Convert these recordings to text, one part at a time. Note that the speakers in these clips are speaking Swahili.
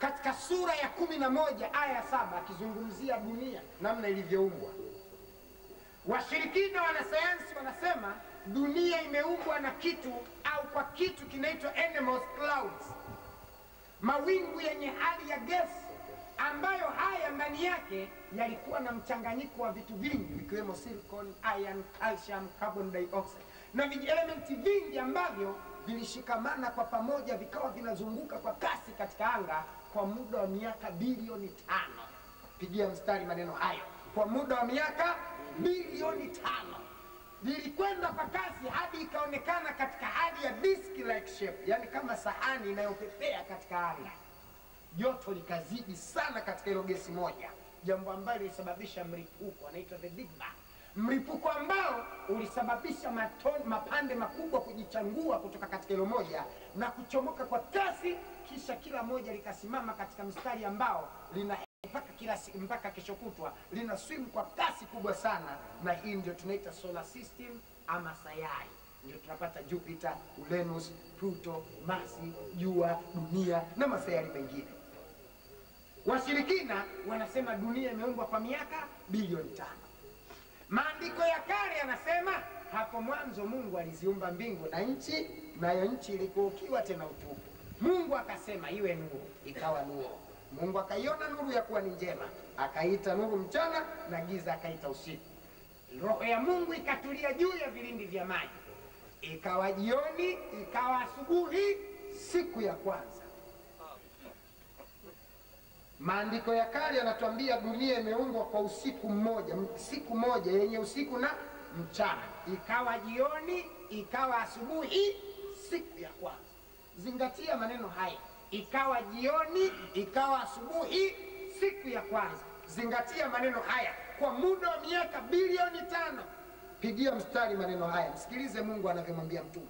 katika sura ya kumi na moja aya ya saba akizungumzia dunia namna ilivyoumbwa. Washirikina wanasayansi wanasema dunia imeumbwa na kitu au kwa kitu kinaitwa animals clouds, mawingu yenye hali ya gesi ambayo haya ndani yake yalikuwa na mchanganyiko wa vitu vingi vikiwemo silicon, iron, calcium, carbon dioxide na vijielementi vingi ambavyo vilishikamana kwa pamoja vikawa vinazunguka kwa kasi katika anga kwa muda wa miaka bilioni tano. Pigia mstari maneno hayo, kwa muda wa miaka bilioni tano lilikwenda kwa kasi hadi ikaonekana katika hali ya disk like shape, yani kama sahani inayopepea katika anga. Joto likazidi sana katika hilo gesi moja, jambo ambalo lilisababisha mlipuko, anaitwa the Big Bang, mlipuko ambao ulisababisha maton, mapande makubwa kujichangua kutoka katika hilo moja na kuchomoka kwa kasi, kisha kila moja likasimama katika mstari ambao lina mpaka kila siku mpaka kesho kutwa lina swim kwa kasi kubwa sana, na hii ndio tunaita solar system ama sayari. Ndio tunapata Jupiter, Uranus, Pluto, Marsi, Jua, dunia na masayari mengine. Washirikina wanasema dunia imeumbwa kwa miaka bilioni tano. Maandiko ya kale yanasema hapo mwanzo Mungu aliziumba mbingu na nchi, nayo nchi ilikuwa ukiwa tena utupu. Mungu akasema iwe nuru, ikawa nuru. Mungu akaiona nuru ya kuwa ni njema, akaita nuru mchana na giza akaita usiku. Roho ya Mungu ikatulia juu ya vilindi vya maji, ikawa jioni, ikawa asubuhi, siku ya kwanza. Maandiko ya kale yanatuambia dunia imeumbwa kwa usiku mmoja, m- siku moja yenye usiku na mchana, ikawa jioni, ikawa asubuhi, siku ya kwanza. Zingatia maneno haya, ikawa jioni, ikawa asubuhi, siku ya kwanza. Zingatia maneno haya kwa muda wa miaka bilioni tano. Pigia mstari maneno haya, msikilize Mungu anavyomwambia Mtume.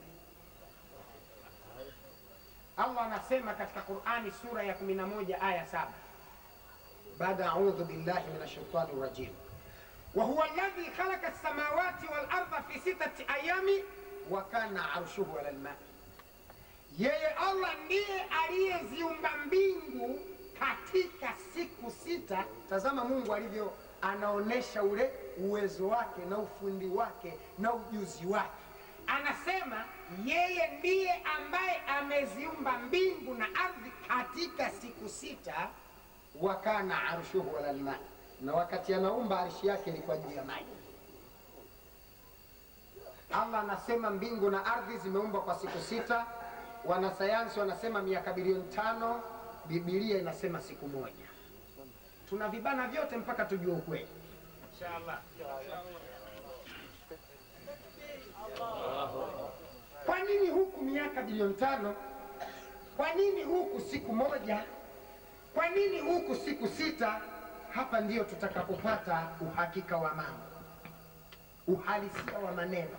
Allah anasema katika Qur'ani sura ya 11 aya saba baada audhu billahi min ashaitani rajim wa huwa alladhi khalaqa as-samawati wal arda fi sittati ayami wa kana arshuhu ala al-ma, yeye Allah ndiye aliyeziumba mbingu katika siku sita. Tazama Mungu alivyo anaonesha ule uwezo wake na ufundi wake na ujuzi wake. Anasema yeye ndiye ambaye ameziumba mbingu na ardhi katika siku sita, wa kana arshuhu ala alma, na wakati anaumba arshi yake ilikuwa juu ya maji. Allah anasema mbingu na ardhi zimeumbwa kwa siku sita. Wanasayansi wanasema miaka bilioni tano, Biblia inasema siku moja. Tuna vibana vyote mpaka tujue ukweli. Inshallah. Kwa nini huku miaka bilioni tano? Kwa nini huku siku moja? Kwa nini huku siku sita? Hapa ndiyo tutakapopata uhakika wa mambo, uhalisia wa maneno.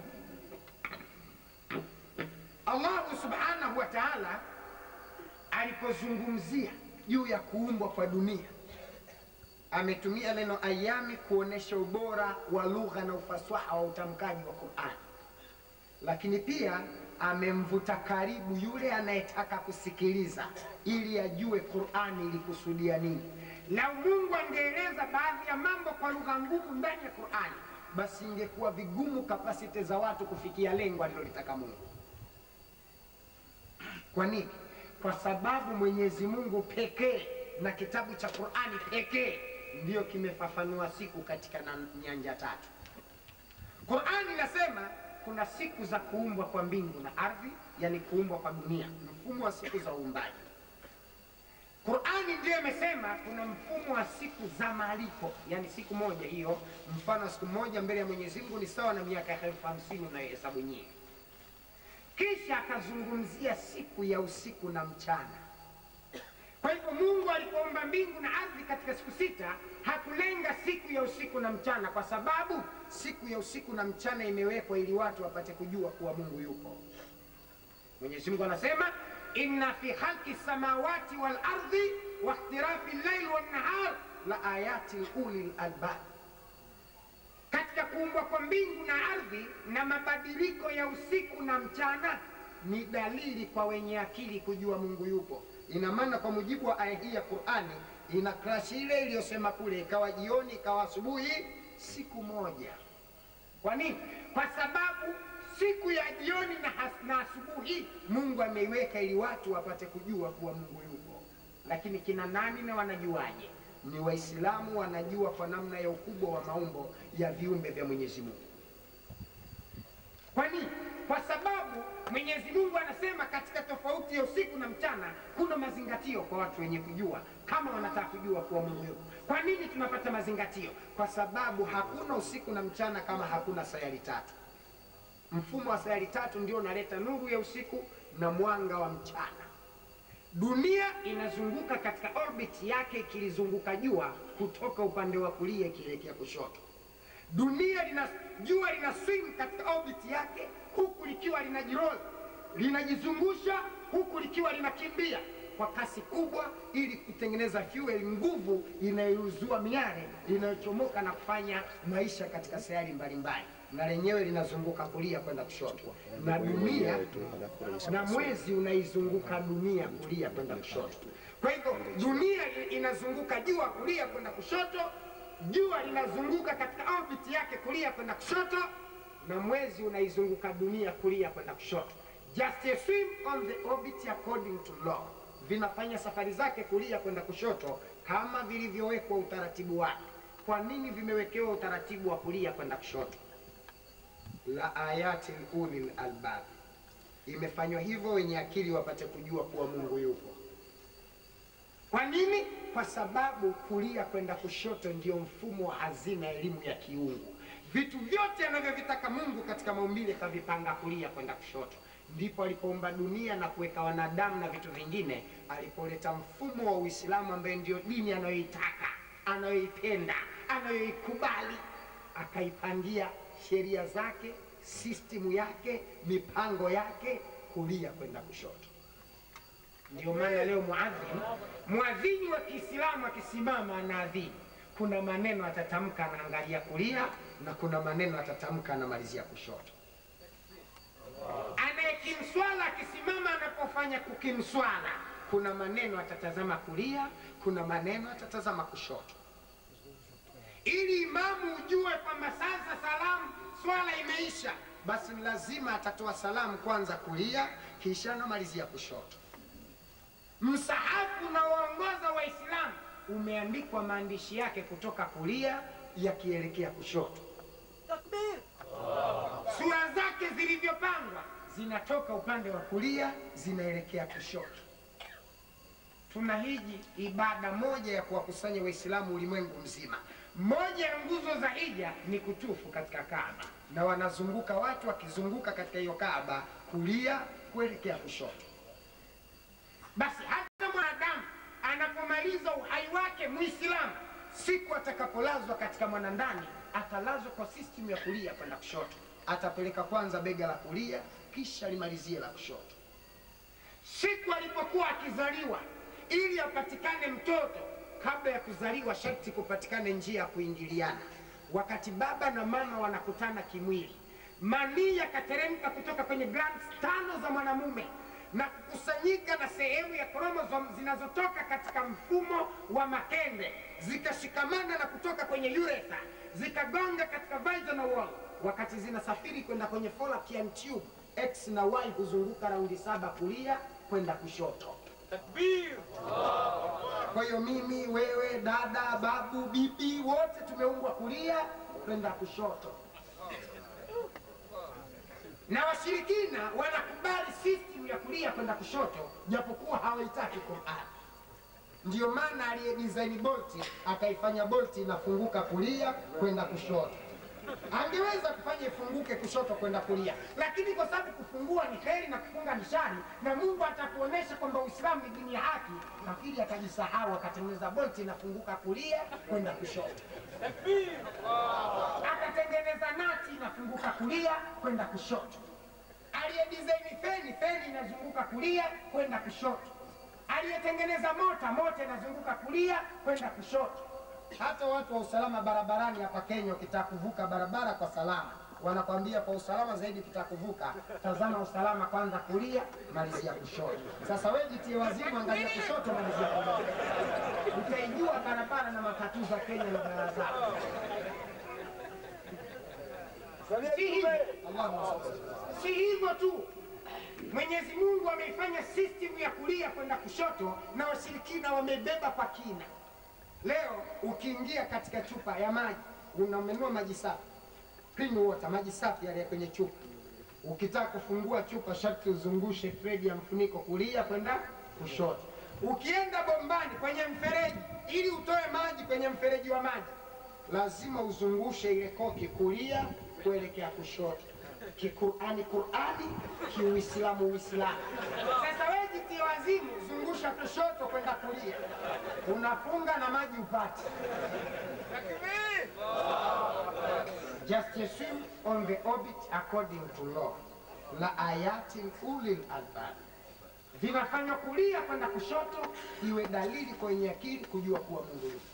Allahu subhanahu wa ta'ala alipozungumzia juu ya kuumbwa kwa dunia ametumia neno ayami kuonesha ubora wa lugha na ufasaha wa utamkaji wa Qur'an, lakini pia amemvuta karibu yule anayetaka kusikiliza ili ajue Qur'ani ilikusudia nini. Lau Mungu angeeleza baadhi ya mambo kwa lugha ngumu ndani ya Qur'ani, basi ingekuwa vigumu kapasiti za watu kufikia lengo alilolitaka Mungu. Kwa nini? Kwa sababu Mwenyezi Mungu pekee na kitabu cha Qur'ani pekee ndiyo kimefafanua siku katika na nyanja tatu. Qur'ani inasema kuna siku za kuumbwa kwa mbingu na ardhi, yani kuumbwa kwa dunia, mfumo wa siku za uumbaji. Qur'ani ndiyo imesema kuna mfumo wa siku za malipo, yani siku moja hiyo, mfano wa siku moja mbele ya Mwenyezi Mungu ni sawa na miaka elfu hamsini unayohesabu nyie. Kisha akazungumzia siku ya usiku na mchana. Kwa hivyo Mungu alipoumba mbingu na ardhi katika siku sita hakulenga siku ya usiku na mchana, kwa sababu siku ya usiku na mchana imewekwa ili watu wapate kujua kuwa Mungu yupo. Mwenyezi Mungu anasema inna fi khalqi samawati wal ardi wa ikhtilafi llaili wan nahar la ayati ulil albab, katika kuumbwa kwa mbingu na ardhi na mabadiliko ya usiku na mchana ni dalili kwa wenye akili kujua Mungu yupo. Ina maana kwa mujibu wa aya hii ya Qur'ani ina crash ile iliyosema kule, ikawa jioni ikawa asubuhi, siku moja. Kwa nini? Kwa sababu siku ya jioni na, has- na asubuhi Mungu ameiweka ili watu wapate kujua kuwa Mungu yupo. Lakini kina nani na wanajuaje? Ni Waislamu wanajua kwa namna ya ukubwa wa maumbo ya viumbe vya Mwenyezi Mungu. Kwa nini? Kwa sababu Mwenyezi Mungu anasema katika tofauti ya usiku na mchana kuna mazingatio kwa watu wenye kujua, kama wanataka kujua kuwa Mungu yupo. Kwa nini tunapata mazingatio? Kwa sababu hakuna usiku na mchana kama hakuna sayari tatu. Mfumo wa sayari tatu ndio unaleta nuru ya usiku na mwanga wa mchana. Dunia inazunguka katika orbit yake ikilizunguka jua kutoka upande wa kulia ikielekea kushoto. Dunia lina jua lina swing katika orbit yake huku likiwa linajiroli linajizungusha huku likiwa linakimbia kwa kasi kubwa ili kutengeneza fuel, nguvu inayouzua miale inayochomoka na kufanya maisha katika sayari mbalimbali, na lenyewe linazunguka kulia kwenda kushoto, na dunia na mwezi unaizunguka dunia kulia kwenda kushoto. Kwa hivyo dunia inazunguka jua kulia kwenda kushoto, jua linazunguka katika orbit yake kulia kwenda kushoto, na mwezi unaizunguka dunia kulia kwenda kushoto. Just a swim on the orbit according to law, vinafanya safari zake kulia kwenda kushoto kama vilivyowekwa utaratibu wake. Kwa nini vimewekewa utaratibu wa kulia kwenda kushoto? la ayati ulil albab, imefanywa hivyo wenye akili wapate kujua kuwa Mungu yupo. Kwa nini? Kwa sababu kulia kwenda kushoto ndio mfumo wa hazina ya elimu ya kiungu. Vitu vyote anavyovitaka Mungu katika maumbile kavipanga kulia kwenda kushoto. Ndipo alipoumba dunia na kuweka wanadamu na vitu vingine, alipoleta mfumo wa Uislamu ambaye ndio dini anayoitaka, anayoipenda, anayoikubali, akaipangia sheria zake, sistimu yake, mipango yake kulia kwenda kushoto. Ndio maana leo muadhin, muadhini wa Kiislamu akisimama anaadhini, kuna maneno atatamka anaangalia kulia na kuna maneno atatamka anamalizia kushoto. Anayekimswala akisimama anapofanya kukimswala, kuna maneno atatazama kulia, kuna maneno atatazama kushoto, ili imamu ujue kwamba sasa salamu swala imeisha, basi ni lazima atatoa salamu kwanza kulia, kisha anamalizia kushoto. Msahafu unaoongoza Waislamu umeandikwa maandishi yake kutoka kulia yakielekea kushoto. Sura zake zilivyopangwa zinatoka upande wa kulia zinaelekea kushoto. Tunahiji ibada moja ya kuwakusanya Waislamu ulimwengu mzima. Moja ya nguzo za hija ni kutufu katika Kaaba, na wanazunguka watu wakizunguka katika hiyo Kaaba kulia kuelekea kushoto. Basi hata mwanadamu anapomaliza uhai wake Muislamu, siku atakapolazwa katika mwanandani, atalazwa kwa system ya kulia kwenda kushoto. Atapeleka kwanza bega la kulia, kisha limalizie la kushoto. Siku alipokuwa akizaliwa, ili apatikane mtoto, kabla ya kuzaliwa sharti kupatikane njia ya kuingiliana. Wakati baba na mama wanakutana kimwili, manii yakateremka kutoka kwenye glands tano za mwanamume na kukusanyika na sehemu ya chromosome zinazotoka katika mfumo wa makende zikashikamana na kutoka kwenye urethra zikagonga katika vaginal wall. Wakati zinasafiri kwenda kwenye fallopian tube, x na y huzunguka raundi saba kulia kwenda kushoto. Kwa hiyo mimi, wewe, dada, babu, bibi, wote tumeumbwa kulia kwenda kushoto na washirikina wanakubali system ya kulia kwenda kushoto, japokuwa hawaitaki Qur'an. Ndiyo maana aliye design bolti akaifanya bolti inafunguka kulia kwenda kushoto. Angeweza kufanya ifunguke kushoto kwenda kulia, lakini kwa sababu kufungua ni heri na kufunga ni shari, na Mungu atakuonesha kwamba Uislamu ni dini ya haki, nafikiri akajisahau akatengeneza bolti inafunguka kulia kwenda kushoto akatengeneza nati inafunguka kulia kwenda kushoto. Aliye design feni, feni inazunguka kulia kwenda kushoto. Aliyetengeneza mota, mota inazunguka kulia kwenda kushoto. Hata watu wa usalama barabarani hapa Kenya, ukitaka kuvuka barabara kwa salama, wanakwambia kwa usalama zaidi kitakuvuka, tazama usalama kwanza kulia, malizia kushoto. Sasa wewe jitie wazimu, angalia kushoto, malizia kulia, utaijua barabara na matatu za Kenya na bara zao. Si hivyo, Allahumma salli. si hivyo tu, Mwenyezi Mungu ameifanya system ya kulia kwenda kushoto, na washirikina wamebeba kwa kina. Leo ukiingia katika chupa ya maji, unamenua maji safi, clean water, maji safi yale ya kwenye chupa. Ukitaka kufungua chupa, sharti uzungushe thread ya mfuniko kulia kwenda kushoto. Ukienda bombani kwenye mfereji, ili utoe maji kwenye mfereji wa maji, lazima uzungushe ile koki kulia kuelekea kushoto. Kiqurani Qurani, kiuislamu Uislamu. Sasa wewe jitie wazimu, zungusha kushoto kwenda kulia, unafunga na maji upate. Just swim on the orbit according to law. La ayatin ulil albab. Vinafanywa kulia kwenda kushoto, iwe dalili kwenye akili kujua kuwa Mungu yupo.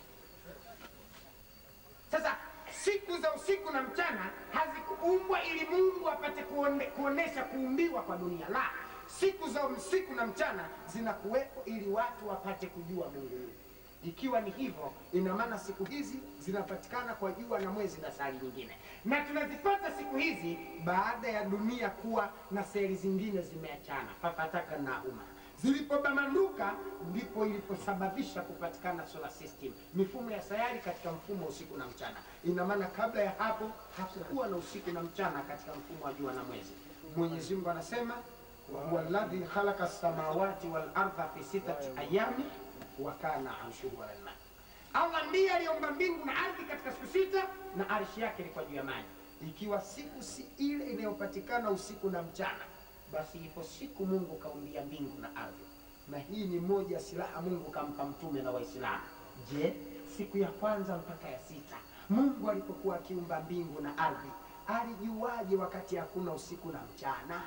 Sasa siku za usiku na mchana hazikuumbwa ili Mungu apate kuone, kuonesha kuumbiwa kwa dunia. La, siku za usiku na mchana zinakuwepo ili watu wapate kujua Mungu yupo. Ikiwa ni hivyo, ina maana siku hizi zinapatikana kwa jua na mwezi na sari nyingine, na tunazipata siku hizi baada ya dunia kuwa na seli zingine zimeachana, fafataka na umma zilipobamanduka ndipo iliposababisha kupatikana solar system, mifumo ya sayari katika mfumo wa usiku na mchana. Ina maana kabla ya hapo hakukuwa na usiku na mchana katika mfumo wa jua na mwezi. Mwenyezi Mungu anasema huwa alladhi khalaqa samawati wal ardha fi sitati ayami wa kana arshuhu ala lma. Allah ndiye aliumba mbingu na ardhi katika siku sita na arshi yake ilikuwa juu ya maji. Ikiwa siku si ile inayopatikana usiku na mchana, basi ipo siku Mungu kaumbia mbingu na ardhi, na hii ni moja ya silaha Mungu kampa mtume na Waislamu. Je, siku ya kwanza mpaka ya sita Mungu alipokuwa akiumba mbingu na ardhi alijuaje wakati hakuna usiku na mchana?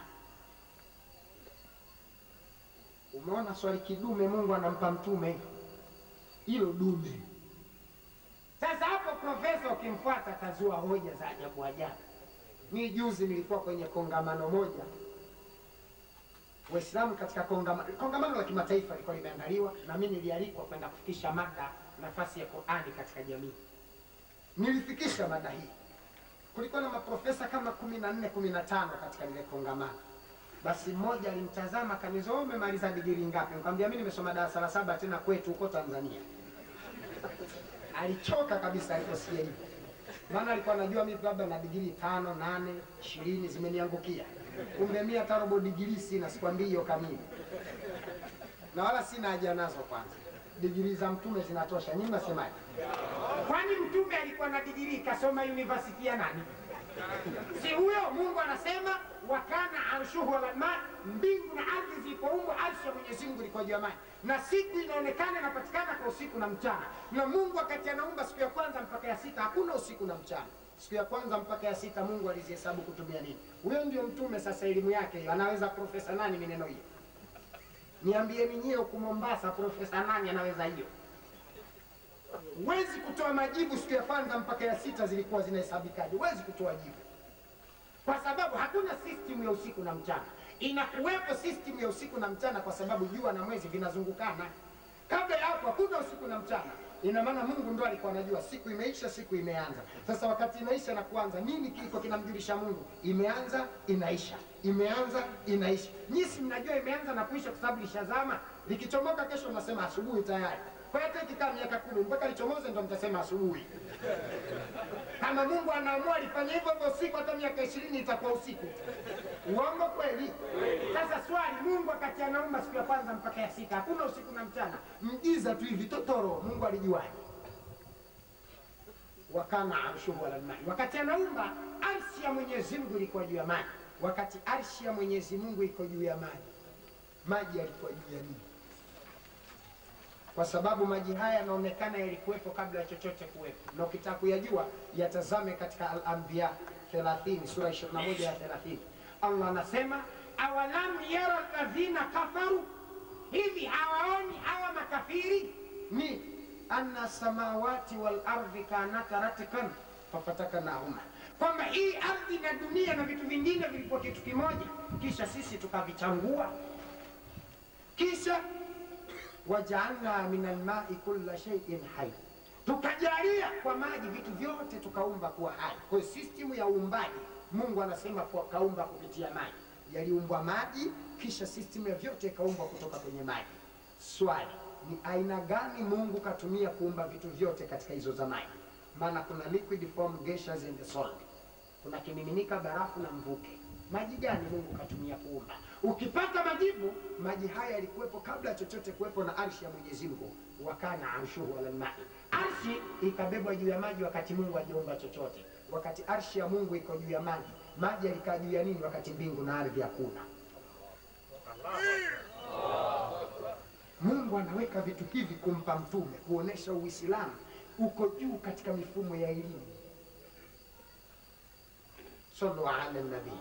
Umeona swali kidume Mungu anampa mtume hilo dume. Sasa hapo profesa ukimfuata atazua hoja za ajabu ajabu. Mimi juzi nilikuwa kwenye kongamano moja Waislamu katika kongamano, kongamano la kimataifa lilikuwa limeandaliwa na mimi nilialikwa kwenda kufikisha mada nafasi ya Qur'ani katika jamii. Nilifikisha mada hii. Kulikuwa na maprofesa kama kumi na nne kumi na tano katika lile kongamano. Basi mmoja alimtazama akaniuliza, wewe umemaliza digrii ngapi? Nikamwambia mimi nimesoma darasa la saba tena kwetu huko Tanzania. Alichoka kabisa aliposikia hivyo, maana alikuwa anajua mimi labda na digrii tano, nane, ishirini zimeniangukia. Kumbe mimi hata robo digrii sina, sikwambii hiyo kamili, na wala sina haja nazo. Kwanza digrii za mtume zinatosha. Nyinyi mnasemaje? Kwani mtume alikuwa na digrii kasoma university ya nani? Si huyo Mungu anasema wakana arshuhu ala ma, mbingu na ardhi zilipoumbwa, arshi ya Mwenyezi Mungu ilikuwa juu ya maji, na siku inaonekana inapatikana kwa usiku na mchana. Na Mungu wakati anaumba siku ya kwanza mpaka ya sita hakuna usiku na mchana. Siku ya kwanza mpaka ya sita Mungu alizihesabu kutumia nini? Huyo ndio mtume. Sasa elimu yake hiyo, anaweza profesa nani mineno hiyo? Niambieni nyie huku Mombasa, profesa nani anaweza hiyo? Huwezi kutoa majibu siku ya kwanza mpaka ya sita zilikuwa zinahesabikaje? Huwezi kutoa jibu kwa sababu hakuna system ya usiku na mchana. Inakuwepo system ya usiku na mchana kwa sababu jua na mwezi vinazungukana. Kabla ya hapo hakuna usiku na mchana. Ina maana Mungu ndo alikuwa anajua siku imeisha, siku imeanza. Sasa wakati inaisha na kuanza, nini kiko kinamjulisha Mungu? Imeanza, inaisha, imeanza, inaisha. Nyinyi si mnajua imeanza na kuisha kwa sababu lishazama. Likichomoka kesho mnasema asubuhi tayari. Kwa hiyo hata ikikaa miaka kumi mpaka lichomoze ndo mtasema asubuhi. Kama Mungu anaamua alifanya hivyo hivyo usiku, hata miaka ishirini itakuwa usiku. Uongo kweli? Sasa swali, Mungu wakati anaumba siku ya kwanza mpaka ya sita hakuna usiku na mchana, mjiza tu hivi totoro, Mungu alijuaje? Wakana arshuhu ala lmai, wakati anaumba arshi ya Mwenyezi Mungu ilikuwa juu ya maji. Wakati arshi ya Mwenyezi Mungu iko juu ya maji, maji yalikuwa juu ya nini? kwa sababu maji haya yanaonekana yalikuwepo kabla ya chochote kuwepo, na ukitaka kuyajua yatazame katika Al-Anbiya 30 sura 21 ya 30. Allah anasema awalam yara alladhina kafaru, hivi hawaoni hawa makafiri ni anna samawati wal ardhi kanata ratkan fafataknahuma, kwamba hii ardhi na dunia na vitu vingine vilikuwa kitu kimoja, kisha sisi tukavichangua, kisha wajaalna min almai kulla shay'in hai, tukajalia kwa maji vitu vyote tukaumba kuwa hai. Kwa hiyo system ya uumbaji Mungu anasema kwa kaumba kupitia maji, yaliumbwa maji, kisha system ya vyote ikaumbwa kutoka kwenye maji. Swali ni aina gani Mungu katumia kuumba vitu vyote katika hizo za maji? Maana kuna liquid form, gaseous and solid, kuna kimiminika, barafu na mvuke. Maji gani Mungu katumia kuumba? Ukipata majibu, maji haya yalikuwepo kabla ya chochote kuwepo na arshi ya Mwenyezi Mungu, wakana arshuhu ala lmai, arshi ikabebwa juu ya maji wakati Mungu hajaumba chochote. Wakati arshi ya Mungu iko juu ya maji, maji yalikaa juu ya nini wakati mbingu na ardhi hakuna? Mungu anaweka vitu hivi kumpa mtume kuonesha Uislamu uko juu katika mifumo ya elimu. Sallu ala nabii.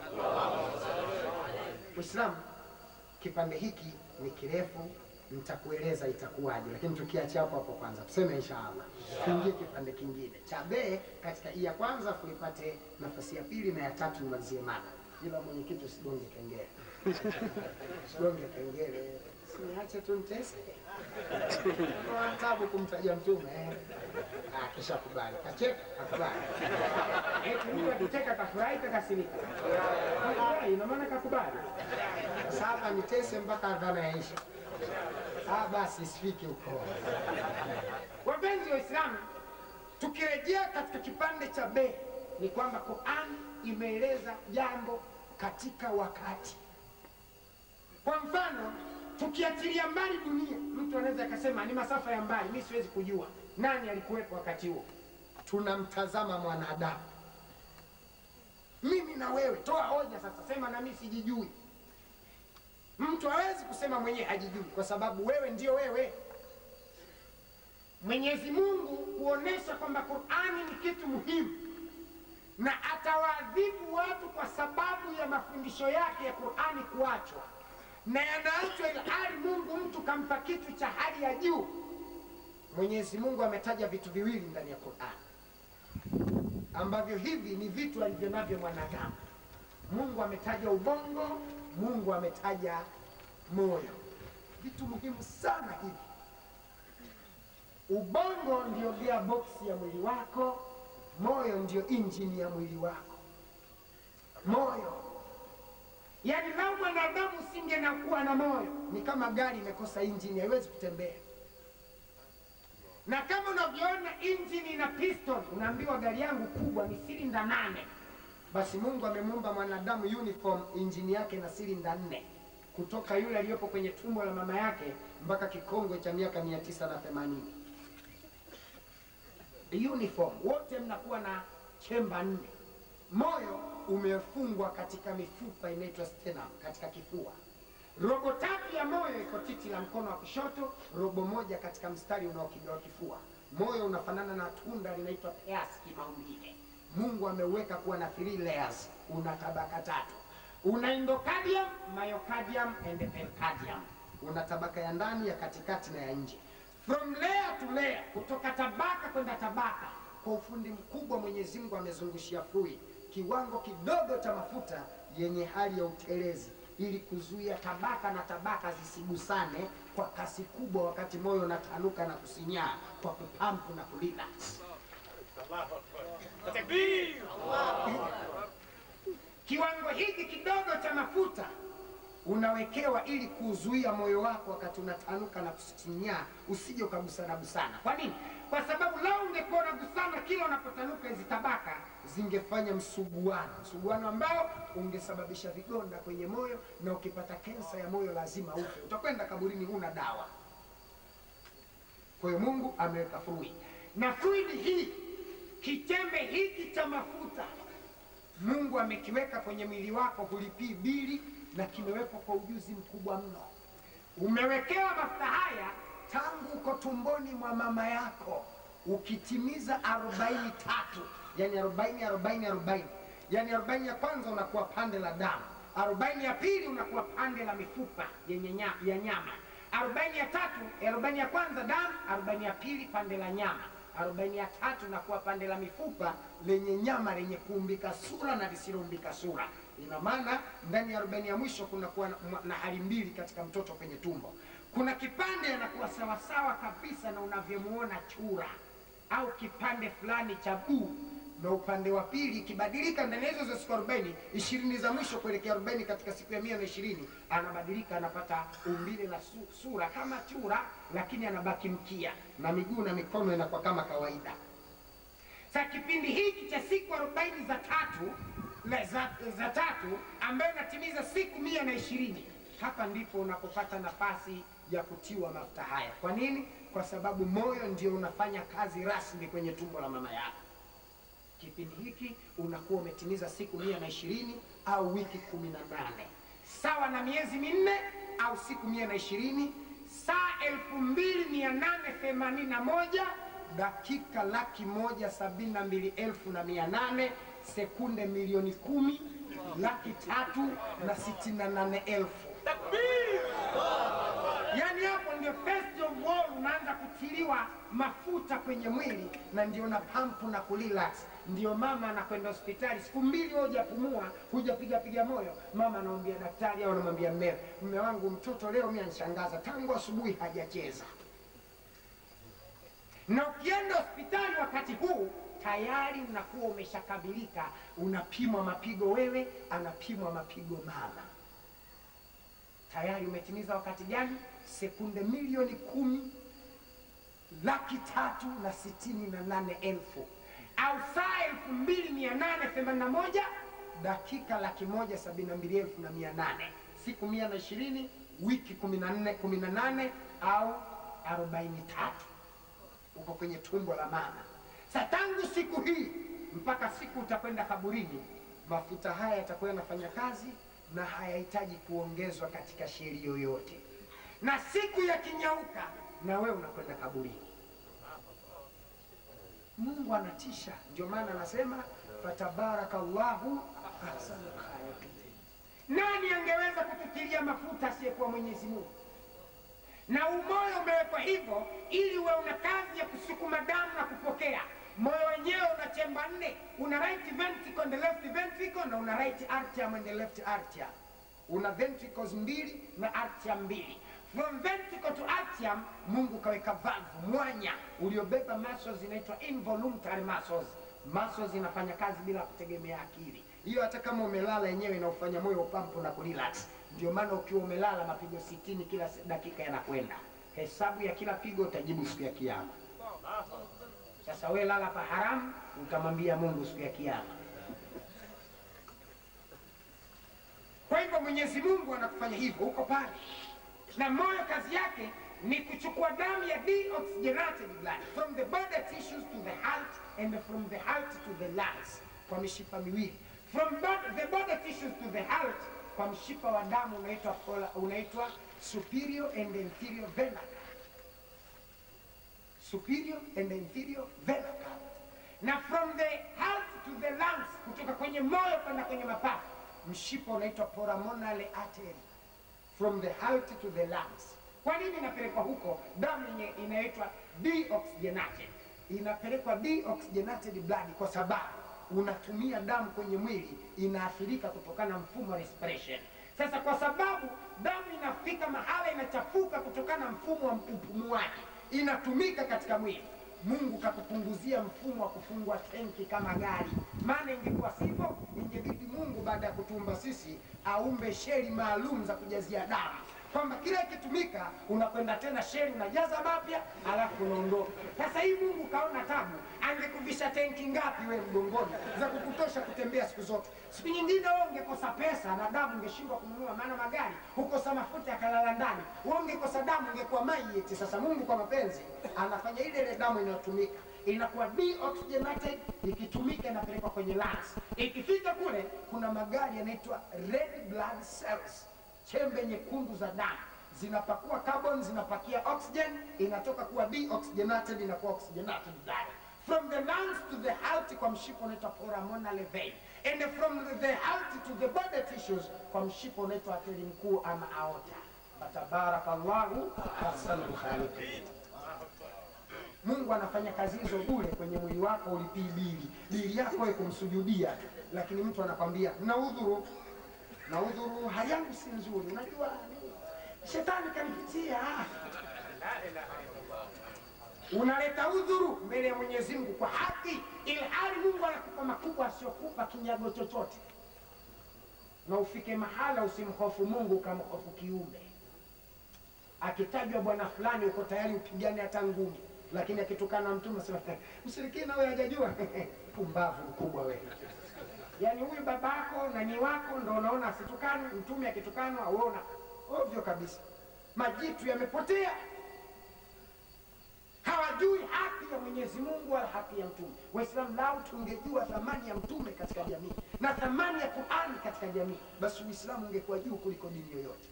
Uislamu kipande hiki ni kirefu, nitakueleza itakuwaje, lakini tukiacha hapo hapo kwanza tuseme inshallah, tuingie kipande kingine cha be katika hii ya kwanza, kuipate nafasi ya pili na ya tatu nimalizie mada. Ila mwenyekiti, usigonge kengele, usigonge kengele, siache tu nitese Kwa tabu kumtaja mtume eh. Ah, kisha kubali kacheka akubali eti mtu akicheka kafurahi kakasirika Kakubali, ina maana kakubali sasa nitese mpaka adhana yaisha ah, basi sifiki huko wapenzi wa Islamu tukirejea katika kipande cha be ni kwamba Qur'an imeeleza jambo katika wakati kwa mfano tukiachilia mbali dunia, mtu anaweza akasema ni masafa ya mbali, mi siwezi kujua nani alikuwepo wakati huo. Tunamtazama mwanadamu, mimi na wewe, toa hoja sasa, sema na mimi sijijui. Mtu hawezi kusema mwenyewe hajijui, kwa sababu wewe ndio wewe. Mwenyezi Mungu kuonesha kwamba Qur'ani ni kitu muhimu na atawaadhibu watu kwa sababu ya mafundisho yake ya Qur'ani kuachwa na yanaachwa ilhali Mungu mtu kampa kitu cha hali ya juu. Mwenyezi Mungu ametaja vitu viwili ndani ya Qur'an ambavyo hivi ni vitu alivyo navyo mwanadamu. Mungu ametaja ubongo, Mungu ametaja moyo, vitu muhimu sana hivi. Ubongo ndio gearbox ya mwili wako, moyo ndio injini ya mwili wako. Moyo Yaani lau mwanadamu usinge na kuwa na moyo, ni kama gari imekosa injini, haiwezi kutembea. Na kama unavyoona injini ina piston, unaambiwa gari yangu kubwa ni silinda nane. Basi Mungu amemuumba mwanadamu uniform, injini yake na silinda nne, kutoka yule aliyopo kwenye tumbo la mama yake mpaka kikongwe cha miaka mia tisa na themanini. Uniform wote mnakuwa na chemba nne. Moyo umefungwa katika mifupa inaitwa sternum, katika kifua. Robo tatu ya moyo iko titi la mkono wa kushoto, robo moja katika mstari unaokigawa kifua. Moyo unafanana na tunda linaitwa peasi kimaumbile. Mungu ameuweka kuwa na three layers, una tabaka tatu. Una endocardium, myocardium and pericardium. Una tabaka ya ndani, ya katikati na ya nje. From layer to layer, kutoka tabaka kwenda tabaka, kwa ufundi mkubwa Mwenyezi Mungu amezungushia fluid kiwango kidogo cha mafuta yenye hali ya utelezi ili kuzuia tabaka na tabaka zisigusane kwa kasi kubwa, wakati moyo unatanuka na kusinyaa kwa kupampu na kurelax. Kiwango hiki kidogo cha mafuta unawekewa ili kuzuia moyo wako wakati unatanuka na kusinyaa usije ukagusana gusana. Kwa nini? Kwa sababu lau ungekuwa unagusana kila unapotanuka, hizi tabaka zingefanya msuguano, msuguano ambao ungesababisha vidonda kwenye moyo, na ukipata kensa ya moyo lazima ufe, utakwenda kaburini, huna dawa. Kwa hiyo Mungu ameweka fluid, na fluid hii, kichembe hiki cha mafuta Mungu amekiweka kwenye mwili wako, hulipii bili, na kimewekwa kwa ujuzi mkubwa mno. Umewekewa mafuta haya tangu uko tumboni mwa mama yako, ukitimiza arobaini tatu, yani arobaini arobaini arobaini, yani arobaini ya kwanza unakuwa pande la damu, arobaini ya pili unakuwa pande la mifupa yenye nya, ya nyama, arobaini ya tatu, arobaini ya kwanza damu, arobaini ya pili pande la nyama. arobaini ya tatu inakuwa pande la mifupa lenye nyama lenye kuumbika sura na lisiloumbika sura. Ina maana ndani ya arobaini ya mwisho kunakuwa na- na hali mbili katika mtoto kwenye tumbo. Kuna kipande anakuwa sawasawa kabisa na unavyomuona chura au kipande fulani cha buu na upande wa pili ikibadilika ndani ya hizo za siku arobaini ishirini za mwisho kuelekea arobaini katika siku ya mia na ishirini anabadilika anapata umbile la su, sura kama chura lakini anabaki mkia na miguu na mikono inakuwa kama kawaida sa kipindi hiki cha siku arobaini za tatu la- za, za tatu ambayo inatimiza siku mia na ishirini hapa ndipo unapopata nafasi ya kutiwa mafuta haya kwa nini kwa sababu moyo ndio unafanya kazi rasmi kwenye tumbo la mama yako kipindi hiki unakuwa umetimiza siku mia na ishirini au wiki kumi na nane sawa na miezi minne au siku mia na ishirini saa elfu mbili mia nane themanini na moja dakika laki moja sabini na mbili elfu na mia nane sekunde milioni kumi laki tatu na sitini na nane elfu yaani hapo ndio first of all unaanza kutiliwa mafuta kwenye mwili na ndio na pampu na kurelax ndio mama anakwenda hospitali siku mbili wewe hujapumua hujapiga piga moyo mama anamwambia daktari au anamwambia mmeo mme wangu mtoto leo mimi anishangaza tangu asubuhi hajacheza na ukienda hospitali wakati huu tayari unakuwa umeshakabilika unapimwa mapigo wewe anapimwa mapigo mama tayari umetimiza wakati gani sekunde milioni kumi laki tatu na sitini na nane elfu au saa elfu mbili mia nane themanini na moja dakika laki moja sabini na mbili elfu na mia nane siku mia na ishirini wiki kumi na nne kumi na nane au arobaini tatu uko kwenye tumbo la mama sa tangu siku hii mpaka siku utakwenda kaburini mafuta haya yatakuwa yanafanya kazi na hayahitaji kuongezwa katika sheri yoyote na siku yakinyauka na wewe unakwenda kaburini mungu anatisha ndio maana anasema fatabarakallahu ahsanul khaliqin nani angeweza kututilia mafuta asiyekuwa mwenyezi mungu na umoyo umewekwa hivyo ili uwe una kazi ya kusukuma damu na kupokea moyo wenyewe una chemba nne una right ventricle and the left ventricle na una right atrium and the left atrium una ventricles mbili na atrium mbili from ventricle to atrium mungu kaweka valve mwanya uliobeba muscles inaitwa involuntary muscles muscles inafanya kazi bila kutegemea akili hiyo hata kama umelala yenyewe inaufanya moyo upampu na kurelax ndio maana ukiwa umelala mapigo sitini kila se- dakika yanakwenda hesabu ya kila pigo utajibu siku ya kiama sasa we lala pa haramu utamwambia mungu siku ya kiama kwa hivyo mwenyezi mungu anakufanya hivyo huko pale na moyo kazi yake ni kuchukua damu ya deoxygenated blood from the body tissues to the heart and from the heart to the lungs kwa mishipa miwili from bod- the body tissues to the heart kwa mshipa wa damu unaitwa pola- unaitwa superior and inferior vena cava. superior and inferior vena cava. na from the heart to the lungs kutoka kwenye moyo kwenda kwenye mapafu mshipa unaitwa pulmonary artery from the heart to the lungs. Kwa nini inapelekwa huko? Damu yenye inaitwa deoxygenated, inapelekwa deoxygenated blood kwa sababu unatumia damu kwenye mwili inaathirika kutokana na mfumo wa respiration. Sasa kwa sababu damu inafika mahala inachafuka kutokana na mfumo wa upumuaji, inatumika katika mwili Mungu kakupunguzia mfumo wa kufungwa tenki kama gari. Maana ingekuwa sivyo, ingebidi Mungu baada ya kutumba sisi aumbe sheri maalum za kujazia damu, kwamba kila ikitumika unakwenda tena sheri unajaza mapya, alafu unaondoka. Sasa hii Mungu kaona tabu, angekuvisha tenki ngapi we mgongoni za kukutosha kutembea siku zote? Siku nyingine wewe ungekosa pesa na damu ungeshindwa kununua, maana magari hukosa mafuta yakalala ndani, wewe ungekosa damu ungekuwa maiti. Sasa Mungu kwa mapenzi anafanya ile ile damu inayotumika inakuwa deoxygenated, ikitumika inapelekwa kwenye lungs. Ikifika kule, kuna magari yanaitwa red blood cells, chembe nyekundu za damu zinapakua carbon, zinapakia oxygen, inatoka kuwa deoxygenated, inakuwa oxygenated blood from the lungs to the heart kwa mshipa unaitwa pulmonary vein and from the heart to the body tissues kwa mshipa unaitwa ateri mkuu ama aorta. Fatabarakallahu ahsanul khaliqin. Mungu Mungu anafanya kazi hizo bure kwenye mwili wako, ulipii bili bili yako wewe kumsujudia tu, lakini mtu anakwambia na udhuru na udhuru, hali yangu si nzuri, unajua shetani kanipitia. Unaleta udhuru mbele ya Mwenyezi Mungu kwa haki, ilhali Mungu anakupa makubwa asiyokupa kinyago chochote, na ufike mahala usimhofu Mungu ukamhofu kiumbe. Akitajwa bwana fulani, uko tayari upigane hata ngumi, lakini akitukana mtume sema mshirikina wewe hajajua pumbavu mkubwa wewe. Yaani huyu babako na ni wako ndo unaona asitukane, mtume akitukanwa uona ovyo kabisa. Majitu yamepotea, hawajui haki ya Mwenyezi Mungu wala haki ya mtume. Waislamu lau tungejua thamani ya mtume katika jamii na thamani ya Qur'ani katika jamii, basi Uislamu ungekuwa juu kuliko dini yoyote.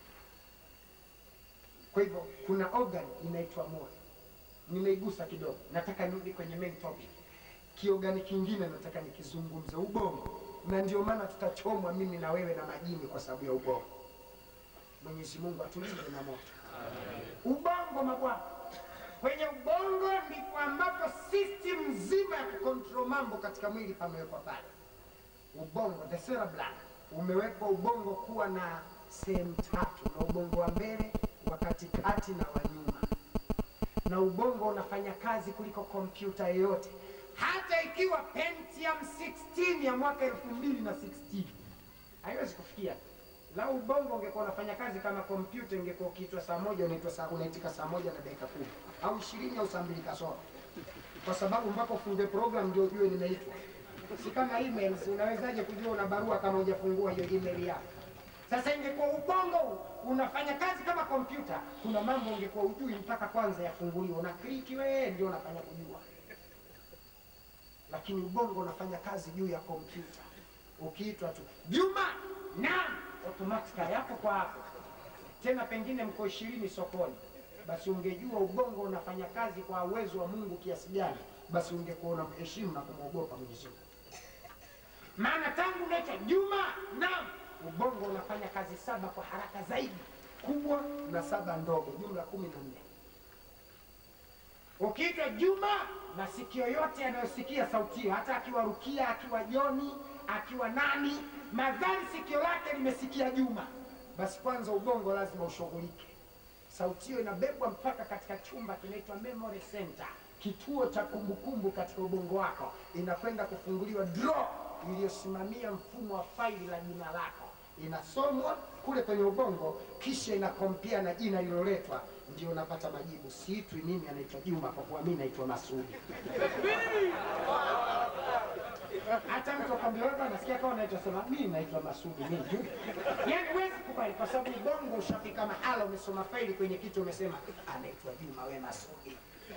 Kwa hivyo kuna organ inaitwa moyo, nimeigusa kidogo, nataka nirudi kwenye main topic. Kiogani kingine nataka nikizungumze, ubongo, na ndio maana tutachomwa mimi na wewe na majini kwa sababu ya ubongo. Mwenyezi Mungu atulinde na moto. Ubongo mabwana, kwenye ubongo ndipo ambapo system nzima ya kucontrol mambo katika mwili pamewekwa pale. Ubongo, the cerebellum, umewekwa ubongo kuwa na sehemu tatu, na ubongo wa mbele, wa katikati na wa nyuma, na ubongo unafanya kazi kuliko kompyuta yoyote, hata ikiwa Pentium 16 ya mwaka 2016 haiwezi kufikia Lau ubongo ungekuwa unafanya kazi kama kompyuta, ingekuwa ukiitwa saa moja unaitwa saa unaitika saa moja na dakika kumi au ishirini au saa mbili kasoro, kwa sababu mpaka ufungue program ndio ujue nimeitwa. Si kama emails, unawezaje kujua una barua kama hujafungua hiyo email yako? Sasa ingekuwa ubongo unafanya kazi kama kompyuta, kuna mambo ungekuwa ujui mpaka kwanza yafunguliwe, una kliki wewe ndio unafanya kujua, lakini ubongo unafanya kazi juu ya kompyuta. Ukiitwa tu Juma, naam automatika yako kwa hapo tena, pengine mko ishirini sokoni, basi ungejua ubongo unafanya kazi kwa uwezo wa Mungu kiasi gani, basi ungekuwa unamheshimu na kumwogopa Mwenyezi Mungu. Maana tangu unaitwa Juma, naam, ubongo unafanya kazi saba kwa haraka zaidi, kubwa na saba ndogo, jumla kumi na nne. Ukiitwa Juma, masikio yote yanayosikia sauti hiyo, hata akiwa Rukia, akiwa Joni, akiwa nani madhari sikio lake limesikia Juma, basi kwanza ubongo lazima ushughulike. Sauti hiyo inabebwa mpaka katika chumba kinaitwa memory center, kituo cha kumbukumbu katika ubongo wako, inakwenda kufunguliwa draw iliyosimamia mfumo wa faili la jina lako, inasomwa kule kwenye ubongo, kisha inakompea na jina lililoletwa, ndio unapata majibu. Siitwi mimi, anaitwa Juma kwa kuwa mimi naitwa Masudi. hata mtu akwambia wewe nasikia kama unaitwa sema mimi naitwa Masudi mimi. Yaani huwezi kukubali kwa sababu ubongo ushafika mahala umesoma faili kwenye kitu umesema anaitwa Juma wewe Masudi.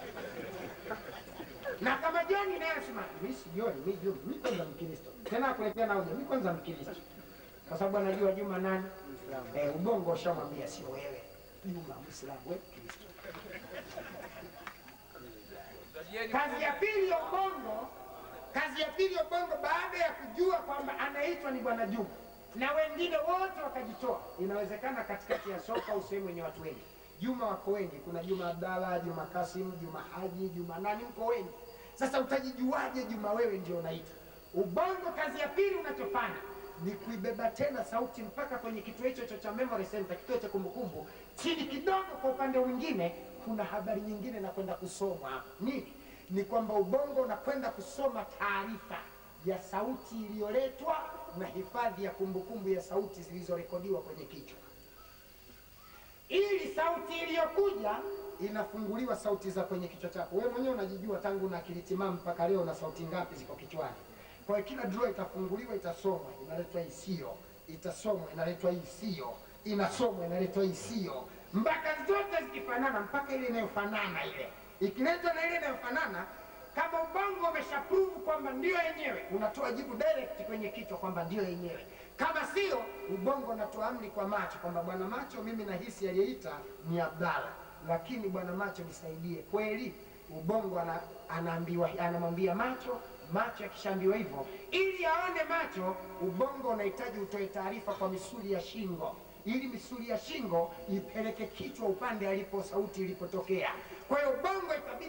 Na kama Joni naye anasema mimi si Joni, mimi Juma, mimi kwanza Mkristo. Tena akuletea na hoja, mimi kwanza Mkristo. Kwa sababu anajua Juma nani? Eh, ubongo ushamwambia sio wewe. Juma Muislamu wewe Kristo. Kazi ya pili ya ubongo Kazi ya pili ya ubongo baada ya kujua kwamba anaitwa ni Bwana Juma na wengine wote wakajitoa, inawezekana katikati ya soko au sehemu yenye watu wengi, Juma wako wengi, kuna Juma Abdalla, Juma Kasim, Juma Haji, Juma nani, mko wengi. Sasa utajijuaje Juma wewe ndio unaitwa? Ubongo kazi ya pili unachofanya ni kuibeba tena sauti mpaka kwenye kituo hicho cha memory center, kituo cha kumbukumbu. Chini kidogo, kwa upande mwingine, kuna habari nyingine na kwenda kusomwa nini ni kwamba ubongo unakwenda kusoma taarifa ya sauti iliyoletwa na hifadhi ya kumbukumbu ya sauti zilizorekodiwa kwenye kichwa, ili sauti iliyokuja inafunguliwa sauti za kwenye kichwa chako. Wewe mwenyewe unajijua tangu na akili timamu mpaka leo na sauti ngapi ziko kichwani. Kwa hiyo kila draw itafunguliwa, itasomwa, inaletwa hii sio, itasomwa, inaletwa hii sio, inasomwa, inaletwa hii sio, mpaka zote zikifanana, mpaka ile inayofanana ile ikiletwa na ile inayofanana, kama ubongo umeshaprove kwamba ndio yenyewe, unatoa jibu direct kwenye kichwa kwamba ndio yenyewe. Kama sio, ubongo unatoa amri kwa macho kwamba bwana macho, mimi nahisi aliyeita ni Abdalla, lakini bwana macho nisaidie. Kweli ubongo ana, anaambiwa anamwambia macho macho akishaambiwa hivyo, ili aone macho, ubongo unahitaji utoe taarifa kwa misuli ya shingo ili misuli ya shingo ipeleke kichwa upande alipo sauti ilipotokea. Kwa hiyo ubongo itabidi kwanza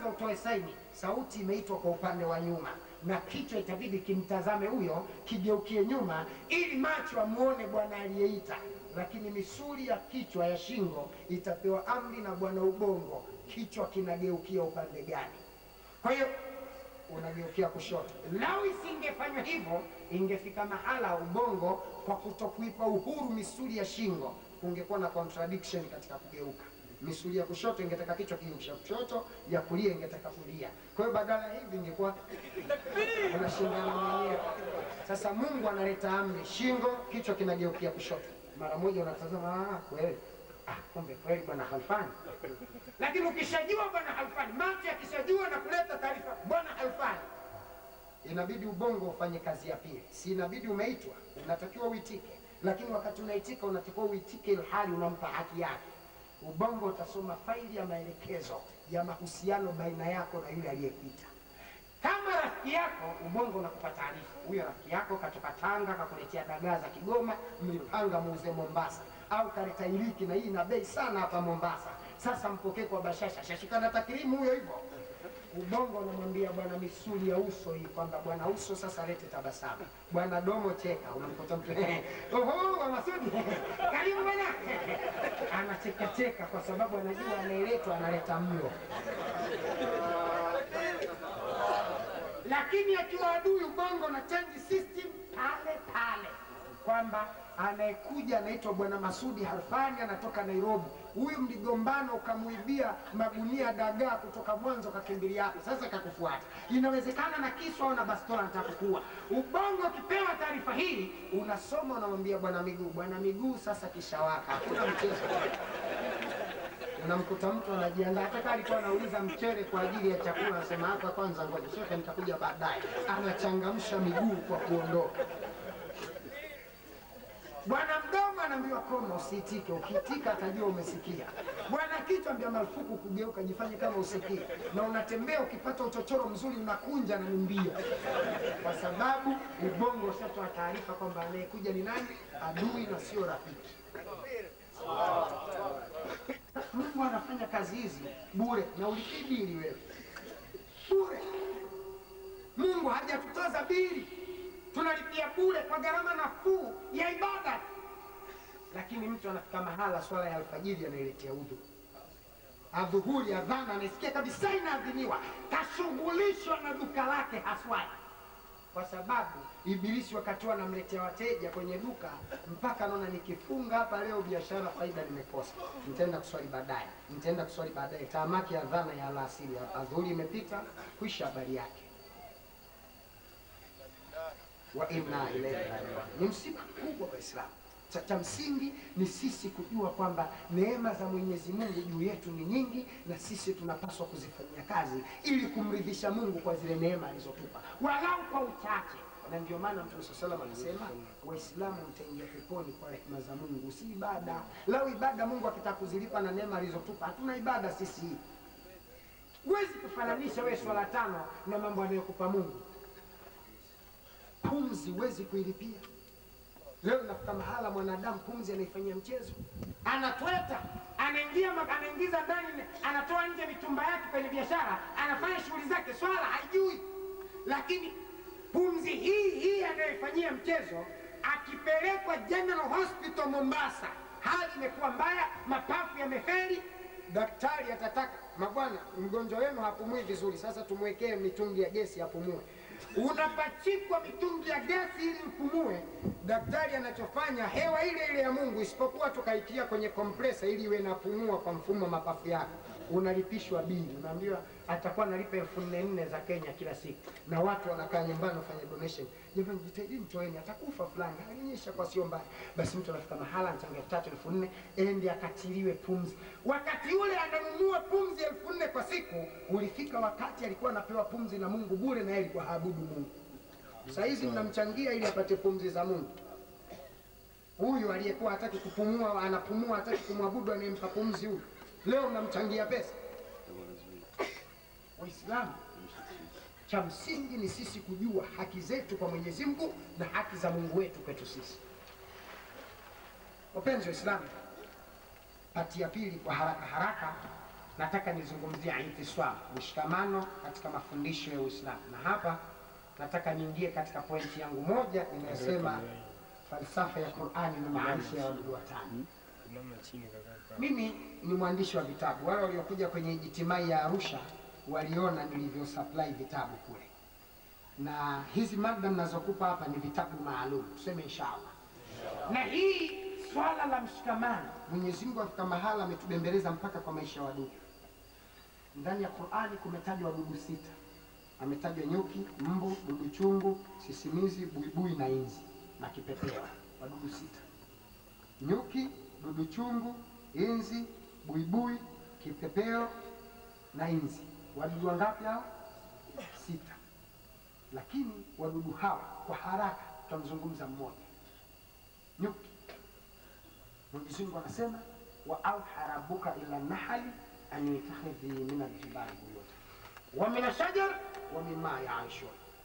kwanza utoe saini, sauti imeitwa kwa upande wa nyuma, na kichwa itabidi kimtazame huyo, kigeukie nyuma, ili macho amuone bwana aliyeita. Lakini misuli ya kichwa ya shingo itapewa amri na bwana ubongo, kichwa kinageukia upande gani. Kwa hiyo unageukia kushoto. Lau isingefanywa hivyo, ingefika mahala ubongo, kwa kutokuipa uhuru misuli ya shingo, kungekuwa na contradiction katika kugeuka. Misuli ya kushoto ingetaka kichwa kigeukia kushoto, ya kulia ingetaka kulia. Kwa hiyo badala ya hivi ingekuwa unashindana mwenyewe. Sasa Mungu analeta amri, shingo, kichwa kinageukia kushoto. Mara moja unatazama, ah, kweli ah, kumbe kweli bwana Halfani lakini ukishajua bwana Halfani, macho yakishajua na kuleta taarifa bwana Halfani, inabidi ubongo ufanye kazi ya pili. Si inabidi umeitwa, unatakiwa uitike, lakini wakati unaitika unatakiwa uitike ilhali unampa haki yake. Ubongo utasoma faili ya maelekezo ya mahusiano baina yako na yule aliyekuita. Kama rafiki yako, ubongo unakupa taarifa, huyo rafiki yako katoka Tanga kakuletea dagaa za Kigoma, mlipanga muuze Mombasa, au kaleta iliki na hii ina bei sana hapa Mombasa. Sasa mpokee kwa bashasha, shashikana takrimu huyo hivyo. Ubongo unamwambia bwana misuli ya uso hii kwamba bwana uso sasa lete tabasamu, bwana domo cheka. Unamkuta mtu oho, wa Masudi karibu bwana, anacheka cheka kwa sababu anajua anayeletwa analeta mlo lakini akiwa adui ubongo na change system pale pale, kwamba anayekuja anaitwa bwana Masudi Harfani, anatoka Nairobi. Huyu mligombana ukamuibia magunia dagaa kutoka mwanzo, kakimbilia hapo, sasa kakufuata. Inawezekana na kisu au na bastola nitakukua. Ubongo ukipewa taarifa hii, unasoma unamwambia bwana Miguu, bwana Miguu sasa kishawaka, hakuna mchezo unamkuta mtu anajiandaa, hata kama alikuwa anauliza mchele kwa ajili ya chakula, anasema hapa kwanza, ngoja shekhe, nitakuja baadaye. Anachangamsha miguu kwa kuondoka. Bwana mdomo anaambiwa koma, usiitike. Ukiitika atajua umesikia. Bwana kichwa ambia marufuku kugeuka, jifanye kama usikii, na unatembea ukipata uchochoro mzuri unakunja na ni mbio, kwa sababu ubongo ushatoa taarifa kwamba anayekuja ni nani, adui na sio rafiki. Mungu anafanya kazi hizi bure na ulipii bili wewe bure. Mungu hajatutoza bili, tunalipia bure kwa gharama nafuu ya ibada. Lakini mtu anafika mahala swala ya alfajiri anailetea udhu, adhuhuri, adhana, anaisikia kabisa inaadhiniwa, kashughulishwa na duka lake haswai kwa sababu Ibilisi wakati huo anamletea wateja kwenye duka, mpaka anaona nikifunga hapa leo biashara faida nimekosa, nitaenda kuswali baadaye, nitaenda kuswali baadaye. Taamaki ya dhana ya alasiri, adhuhuri imepita, kwisha habari yake. wa inna ilaihi rajiun. Ni msiba mkubwa wa Waislamu. Cha, cha msingi ni sisi kujua kwamba neema za Mwenyezi Mungu juu yetu ni nyingi, na sisi tunapaswa kuzifanyia kazi ili kumridhisha Mungu kwa zile neema alizotupa, walau kwa uchache. Na ndio maana Mtume swalla salam anasema Waislamu mtaingia peponi kwa rehema za Mungu, si ibada. Lau ibada Mungu akitaka kuzilipa na neema alizotupa, hatuna ibada sisi. Huwezi kufananisha wewe swala tano na mambo anayokupa Mungu. Pumzi huwezi kuilipia. Leo nafika mahala mwanadamu pumzi anaifanyia mchezo, anatweta, anaingia ma- anaingiza ndani, anatoa nje mitumba yake kwenye biashara, anafanya shughuli zake, swala haijui. Lakini pumzi hii hii anayoifanyia mchezo, akipelekwa General Hospital Mombasa, hali imekuwa mbaya, mapafu yamefeli, daktari atataka mabwana, mgonjwa wenu hapumui vizuri, sasa tumwekee mitungi ya gesi apumue unapachikwa mitungi ya gesi ili upumue. Daktari anachofanya hewa ile ile ya Mungu, isipokuwa tukaitia kwenye kompresa ili iwe inapumua kwa mfumo wa mapafu yako. Unalipishwa bili, unaambiwa atakuwa analipa elfu nne nne za Kenya kila siku, na watu wanakaa nyumbani wafanya donation. Jamani, jitahidini toeni, atakufa fulani, alionyesha kwa sio mbaya. Basi mtu anafika mahala anachanga elfu tatu elfu nne ende akatiliwe pumzi. Wakati ule ananunua pumzi elfu nne kwa siku, ulifika wakati alikuwa anapewa pumzi na Mungu bure, na yeye alikuwa haabudu Mungu. Saa hizi mnamchangia ili apate pumzi za Mungu. Huyu aliyekuwa hataki kupumua, anapumua, hataki kumwabudu anayempa pumzi huyu, leo mnamchangia pesa. Waislamu, cha msingi ni sisi kujua haki zetu kwa Mwenyezi Mungu na haki za Mungu wetu kwetu sisi. Wapenzi Waislamu, pati ya pili kwa haraka haraka nataka nizungumzie itiswam, mshikamano katika mafundisho ya Uislamu, na hapa nataka niingie katika pointi yangu moja inayosema falsafa ya Qur'ani na maisha ya wadudu watano. Mama chini kaka. Mimi ni mwandishi wa vitabu. Wale waliokuja kwenye ijtimai ya Arusha waliona nilivyo supply vitabu kule, na hizi mada mnazokupa hapa ni vitabu maalum, tuseme inshallah. Na hii swala la mshikamano, Mwenyezi Mungu afika mahala ametubembeleza mpaka kwa maisha ya wadudu. Ndani ya Qur'ani kumetajwa wadudu sita, ametajwa nyuki, mbu, dudu chungu, sisimizi, buibui na inzi na kipepeo, wadudu sita nyuki, dudu chungu, inzi, buibui, kipepeo na inzi. Wadudu wangapi hao? Sita. Lakini wadudu hawa kwa haraka tutamzungumza mmoja, nyuki. Mwenyezi Mungu anasema wa auha rabbuka ila nahali an itakhidhi min aljibali buyuta wa min ashajar wa mimma yaishun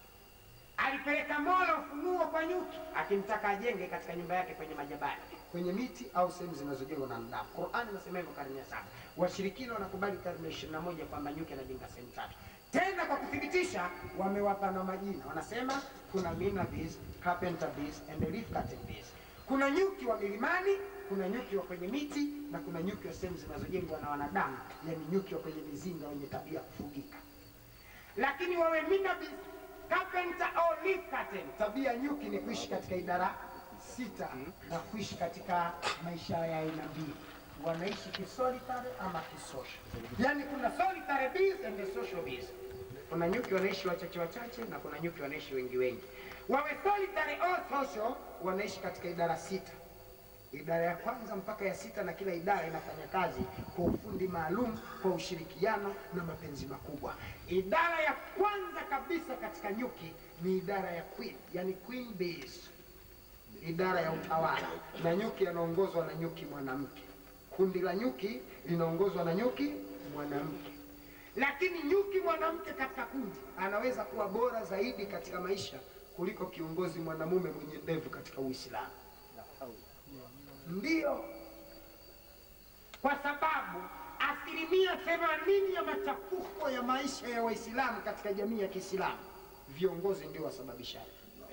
alipeleka Mola ufunuo kwa nyuki, akimtaka ajenge katika nyumba yake kwenye majabali, kwenye miti au sehemu zinazojengwa na wanadamu. Qur'ani inasema hivyo karne ya saba. Washirikina wanakubali karne ya ishirini na moja kwamba nyuki anajenga sehemu tatu. Tena kwa kuthibitisha, wamewapa na majina, wanasema kuna mina bees, carpenter bees and leaf cutting bees. Kuna nyuki wa milimani, kuna nyuki wa kwenye miti na kuna nyuki wa sehemu zinazojengwa na wanadamu, yani nyuki wa kwenye mizinga wenye tabia ya kufugika lakini wawe minabis carpenter au leaf curtain. Tabia nyuki ni kuishi katika idara sita na kuishi katika maisha ya aina mbili, wanaishi kisolitary ama kisocial. Yani kuna solitary bees and the social bees. Kuna nyuki wanaishi wachache wachache na kuna nyuki wanaishi wengi wengi. Wawe solitary au social, wanaishi katika idara sita idara ya kwanza mpaka ya sita, na kila idara inafanya kazi kwa ufundi maalum, kwa ushirikiano na mapenzi makubwa. Idara ya kwanza kabisa katika nyuki ni idara ya queen, yani queen bees, idara ya utawala, na nyuki anaongozwa na nyuki mwanamke. Kundi la nyuki linaongozwa na nyuki mwanamke, lakini nyuki mwanamke katika kundi anaweza kuwa bora zaidi katika maisha kuliko kiongozi mwanamume mwenye ndevu katika Uislamu. Ndiyo, kwa sababu asilimia themanini ya machafuko ya maisha ya Waislamu katika jamii ya Kiislamu viongozi ndio wasababishaji.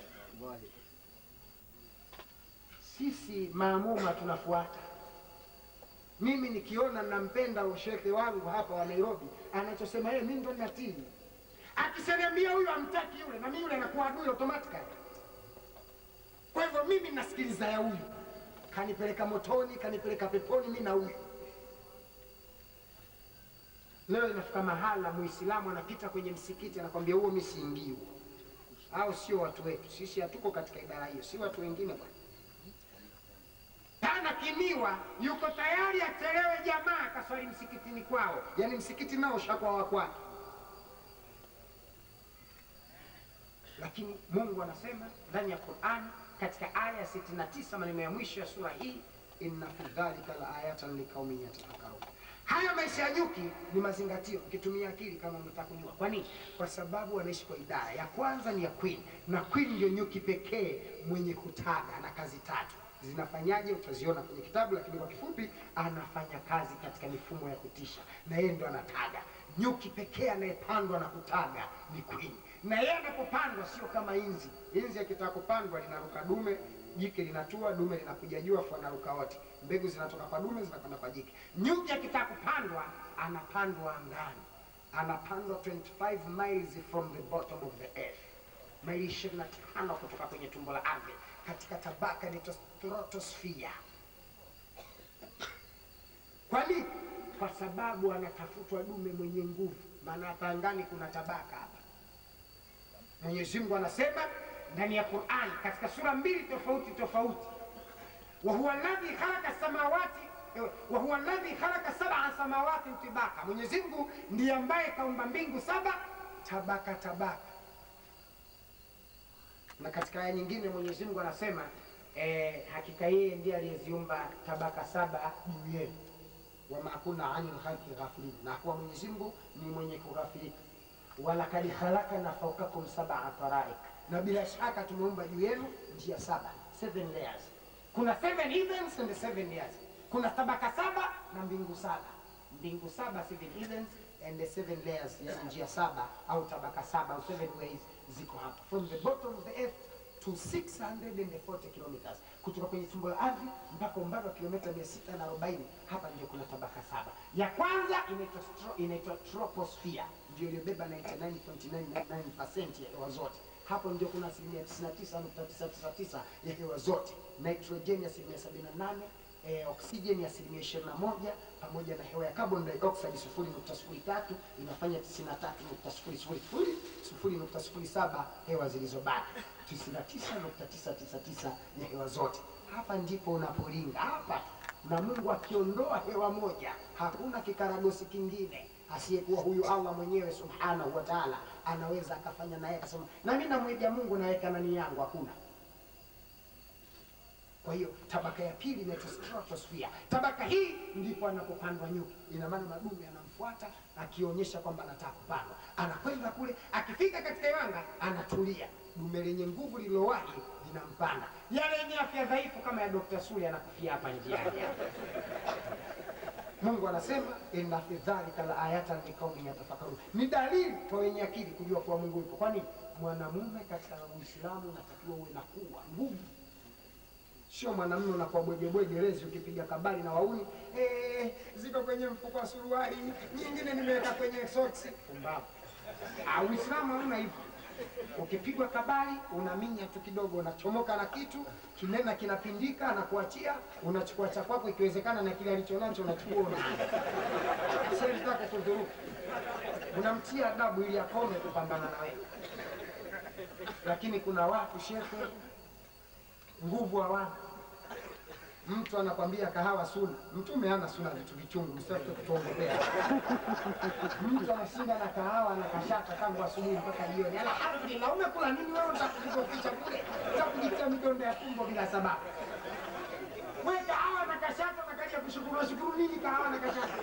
Sisi maamuma tunafuata. Mimi nikiona nampenda ushehe wangu hapa wa Nairobi, anachosema yeye, mimi ndo natii. Akisaniambia huyu amtaki yule, na mimi yule anakuwa adui automatically. Kwa hivyo mimi nasikiliza ya huyu kanipeleka motoni, kanipeleka peponi, mi na huyu. Leo inafika mahala muislamu anapita kwenye msikiti anakwambia huo mi siingii huo, au sio watu wetu. Sisi hatuko katika idara hiyo, si watu wengine bwana. Pana kimiwa yuko tayari achelewe jamaa akaswali msikitini kwao, yaani msikiti nao ushakuwa wa kwake. Lakini Mungu anasema ndani ya Qur'ani katika aya ya 69 maneno ya mwisho ya sura hii, inna fi dhalika la ayatan liqaumin yatafakkarun. Haya maisha ya nyuki ni mazingatio, ukitumia akili kama unataka kujua. Kwa nini? Kwa sababu wanaishi kwa idara ya kwanza ni ya queen, na queen ndio nyuki pekee mwenye kutaga na kazi tatu. Zinafanyaje? Utaziona kwenye kitabu, lakini kwa kifupi, anafanya kazi katika mifumo ya kutisha, na yeye ndo anataga. Nyuki pekee anayepandwa na kutaga ni queen na yeye anapopandwa sio kama inzi. Inzi akitaka kupandwa linaruka dume, jike linatua, dume linakuja juu, afu anaruka wote. Mbegu zinatoka kwa dume zinakwenda kwa jike. Nyuki akitaka kupandwa anapandwa angani, anapandwa 25 miles from the bottom of the earth, maili 25 kutoka kwenye tumbo la ardhi, katika tabaka inaitwa stratosphere. Kwa nini? Kwa sababu anatafutwa dume mwenye nguvu, maana hapa angani kuna tabaka hapa Mwenyezi Mungu anasema ndani ya Qur'an katika sura mbili tofauti tofauti, wa huwa alladhi khalaqa samawati wa huwa alladhi khalaqa sab'a samawati tibaka, Mwenyezi Mungu ndiye ambaye kaumba mbingu saba tabaka tabaka. Na katika aya nyingine Mwenyezi Mungu anasema eh, hakika yeye ndiye aliyeziumba tabaka saba juu yenu, wama kunna anil khalqi ghafilin, na kuwa Mwenyezi Mungu ni mwenye kughafilika walakad khalakna faukakum sab'a taraik, na bila shaka tumeumba juu yenu njia saba, seven layers. Kuna seven heavens and seven layers, kuna tabaka saba na mbingu saba. mbingu saba, seven heavens and the seven layers, yani njia saba au tabaka saba au seven ways ziko hapa from the bottom of the earth to 640 kilometers kutoka kwenye tumbo la ardhi mpaka umbali wa kilomita 640 hapa ndio kuna tabaka saba ya kwanza inaitwa stro- inaitwa troposphere ndio iliyobeba 99.999% ya hewa zote hapo ndio kuna asilimia 99.999 ya hewa zote nitrojeni asilimia 78 eh, oksijeni asilimia 21 pamoja na hewa ya carbon dioxide 0.03 inafanya 93.000 hewa zilizobaki 99.999 ya hewa zote. Hapa ndipo unapolinga hapa, na Mungu akiondoa hewa moja, hakuna kikaragosi kingine asiyekuwa huyu Allah mwenyewe subhanahu wa ta'ala anaweza akafanya naye akasema, na mimi namwiga Mungu naweka nani yangu, hakuna. Kwa hiyo tabaka ya pili inaitwa stratosphere. Tabaka hii ndipo anapopandwa nyuki. Ina maana madume anamfuata akionyesha kwamba anataka kupandwa, anakwenda kule, akifika katika iwanga anatulia. Dume lenye nguvu lililowahi linampanda, yale yenye afya dhaifu kama ya Dr. Sule anakufia hapa njiani. Mungu anasema inna fi dhalika la ayatan liqaumin yatafakkarun, ni dalili kwa wenye akili kujua kuwa Mungu yupo. Kwani mwanamume katika Uislamu unatakiwa uwe na kuwa nguvu sio mwanamume unakuwa bwegebwege lezi ukipiga kabali na wauni eh, ziko kwenye mfuko wa suruali, nyingine nimeweka kwenye soksi. Pumbavu! Ah, Uislamu hauna hivyo. Ukipigwa kabali unaminya tu kidogo, unachomoka na kitu kinena, kinapindika na kuachia, unachukua cha kwako, ikiwezekana na kile alichonacho unachukua una sitaka kudhuru, unamtia adabu ili akome kupambana na wewe. Lakini kuna watu shehe nguvu hawana. Mtu anakwambia kahawa suna, mtume hana suna vitu vichungu, msitaki kutuongopea. Mtu anashinda na kahawa na kashata tangu asubuhi mpaka jioni. Alhamdulillah, umekula nini wewe? Utakujizofisha kule, utakujitia midonda ya tumbo bila sababu. Wewe kahawa na kashata na kaja kushukuru, shukuru nini kahawa na kashata?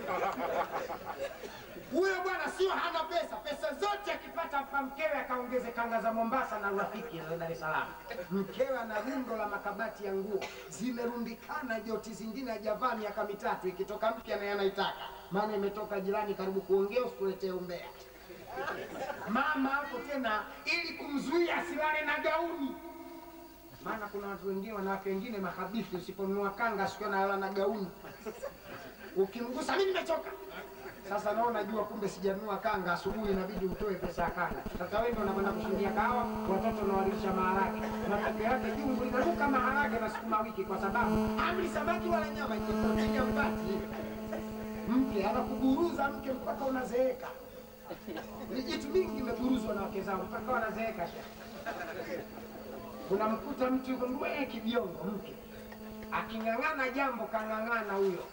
Huyo bwana sio hana pesa, pesa zote akipata hapa mkewe akaongeze kanga za Mombasa na rafiki za Dar es Salaam. Mkewe ana rundo la makabati ya nguo zimerundikana, joti zingine hajavaa miaka mitatu, ikitoka mpya naye anaitaka, maana imetoka jirani karibu kuongea, usikuletee umbea. Mama hapo tena, ili kumzuia asilale na gauni maana kuna watu wengine, wanawake wengine mahabithi, usiponunua kanga siku analala na gauni, ukimgusa mimi nimechoka. Sasa nao najua kumbe sijanunua kanga, asubuhi inabidi utoe pesa ya kanga. Sasa wewe ndio unakwenda kushindia kahawa, watoto unawalisha maharage, matokeo yake jungu linaruka maharage na sukuma wiki, kwa sababu amri samaki wala nyama ikipotini mpati mke anakuburuza mke mpaka unazeeka. Vijitu mingi imeburuzwa na wake zangu mpaka wanazeeka. shehe. Unamkuta mtu yuko mbwee kibiongo, mke aking'ang'ana jambo kang'ang'ana huyo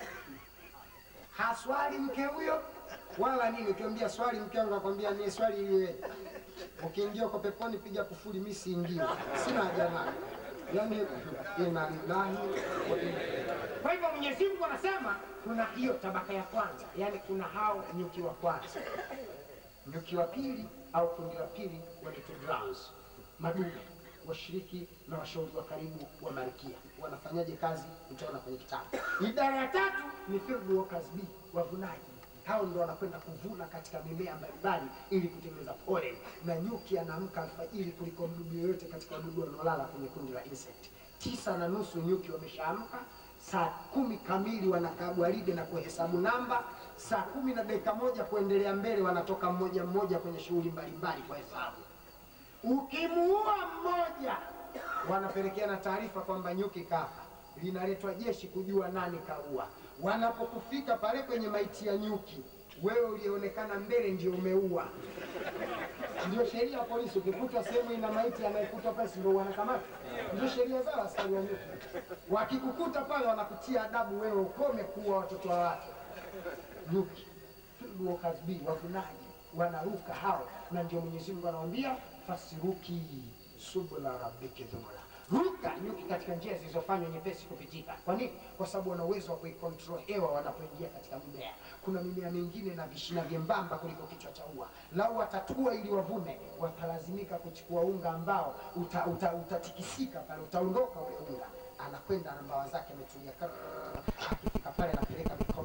haswali mke huyo wala nini. Ukiambia swali mke wangu akwambia ni swali ili wewe ukiingia uko peponi piga kufuli, mimi siingii, sina haja nayo. Yani inna lillahi wa inna kwa hivyo Mwenyezi Mungu anasema kuna hiyo tabaka ya kwanza, yani kuna hao nyuki wa kwanza, nyuki wa pili au kundi la pili wanaitwa drones, madume washiriki na washauri wa karibu wa malkia wanafanyaje kazi, utaona kwenye kitabu. Idara ya tatu ni field workers bee, wavunaji. Hao ndio wanakwenda kuvuna katika mimea mbalimbali ili kutengeneza pollen, na nyuki anaamka alfajiri kuliko mdudu yoyote katika wadudu wanaolala kwenye kundi la insect. Tisa na nusu nyuki wameshaamka, saa kumi kamili wanakaa gwaride na kuhesabu namba, saa kumi na dakika moja kuendelea mbele wanatoka mmoja mmoja kwenye shughuli mbalimbali kwa hesabu. Ukimuua mmoja, wanapelekeana taarifa kwamba nyuki kafa, linaletwa jeshi kujua nani kaua. Wanapokufika pale kwenye maiti ya nyuki, wewe ulionekana mbele ndio umeua. Ndio sheria ya polisi, ukikutwa sehemu ina maiti anayekutwa pale, si ndio wanakamata? Ndio sheria zao askari wa nyuki. Wakikukuta pale, wanakutia adabu, wewe ukome kuua watoto wa watu. Nyuki field workers bee, wavunaji wanaruka hao, na ndio Mwenyezi Mungu anawaambia fasiruki subula rabbiki dhumula, ruka nyuki katika njia zilizofanywa nyepesi kupitika. Kwa nini? Kwa sababu wana uwezo wa kuikontrol hewa wanapoingia katika mimea. Kuna mimea mingine na vishina vyembamba kuliko kichwa cha ua, lau watatua ili wavune, watalazimika kuchukua unga ambao uta, uta, utatikisika pale, utaondoka ule unga anakwenda na mbawa zake ametulia, kar- akifika pale anapeleka mikono yake miwili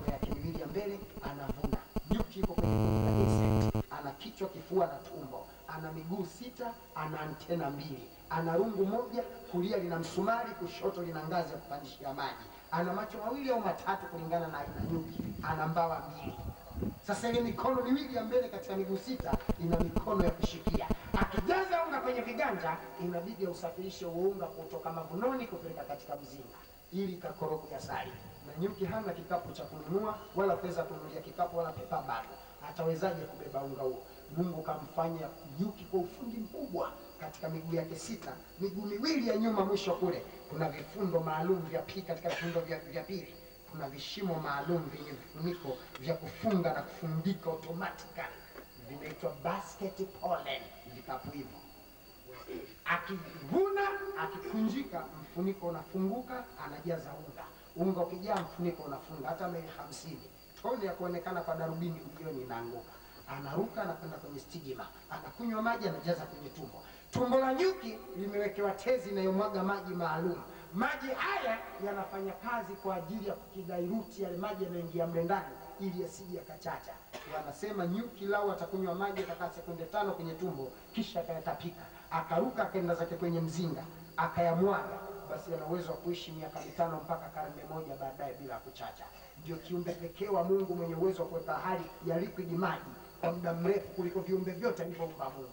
miwili ya mbele anavuna. Nyuki yuko kwenye kundi la insect, ana kichwa, kifua na tumbo, ana miguu sita, ana antena mbili, ana rungu moja, kulia lina msumari, kushoto lina ngazi ya kupandishia maji, ana macho mawili au matatu kulingana na aina nyuki, ana mbawa mbili. Sasa ile mikono miwili ya mbele katika miguu sita ina mikono ya kushikia. Akijaza unga kwenye viganja, inabidi ausafirishe huo unga kutoka mavunoni kupeleka katika mzinga ili kakoroge asali. Na nyuki hana kikapu cha kununua wala pesa kununulia kikapu wala pepa bado, atawezaje kubeba unga huo? Mungu kamfanya nyuki kwa ufundi mkubwa katika miguu yake sita, miguu miwili ya nyuma mwisho kule kuna vifundo maalum vya pi katika vifundo vya, vya pili kuna vishimo maalum vyenye vifuniko vya kufunga na kufungika automatically vinaitwa basket pollen, vikapu hivyo. Akivuna akikunjika, mfuniko unafunguka, anajaza unga. Unga ukijaa, mfuniko unafunga. Hata meli hamsini toni ya kuonekana kwa darubini ujioni inaanguka. Anaruka anakwenda kwenye stigma, anakunywa maji, anajaza kwenye tumbo. Tumbo la nyuki limewekewa tezi inayomwaga maji maalum. Maji haya yanafanya kazi kwa ajili ya kukidairuti yale maji yanayoingia mle ndani ili yasije yakachacha. Wanasema nyuki lau atakunywa maji atakaa sekunde tano kwenye tumbo, kisha akayatapika, akaruka akaenda zake kwenye mzinga akayamwaga, basi ana uwezo wa kuishi miaka mitano mpaka karne moja baadaye bila kuchacha. Ndio kiumbe pekee wa Mungu mwenye uwezo wa kuweka hali ya liquid maji kwa muda mrefu kuliko viumbe vyote alivyoumba Mungu.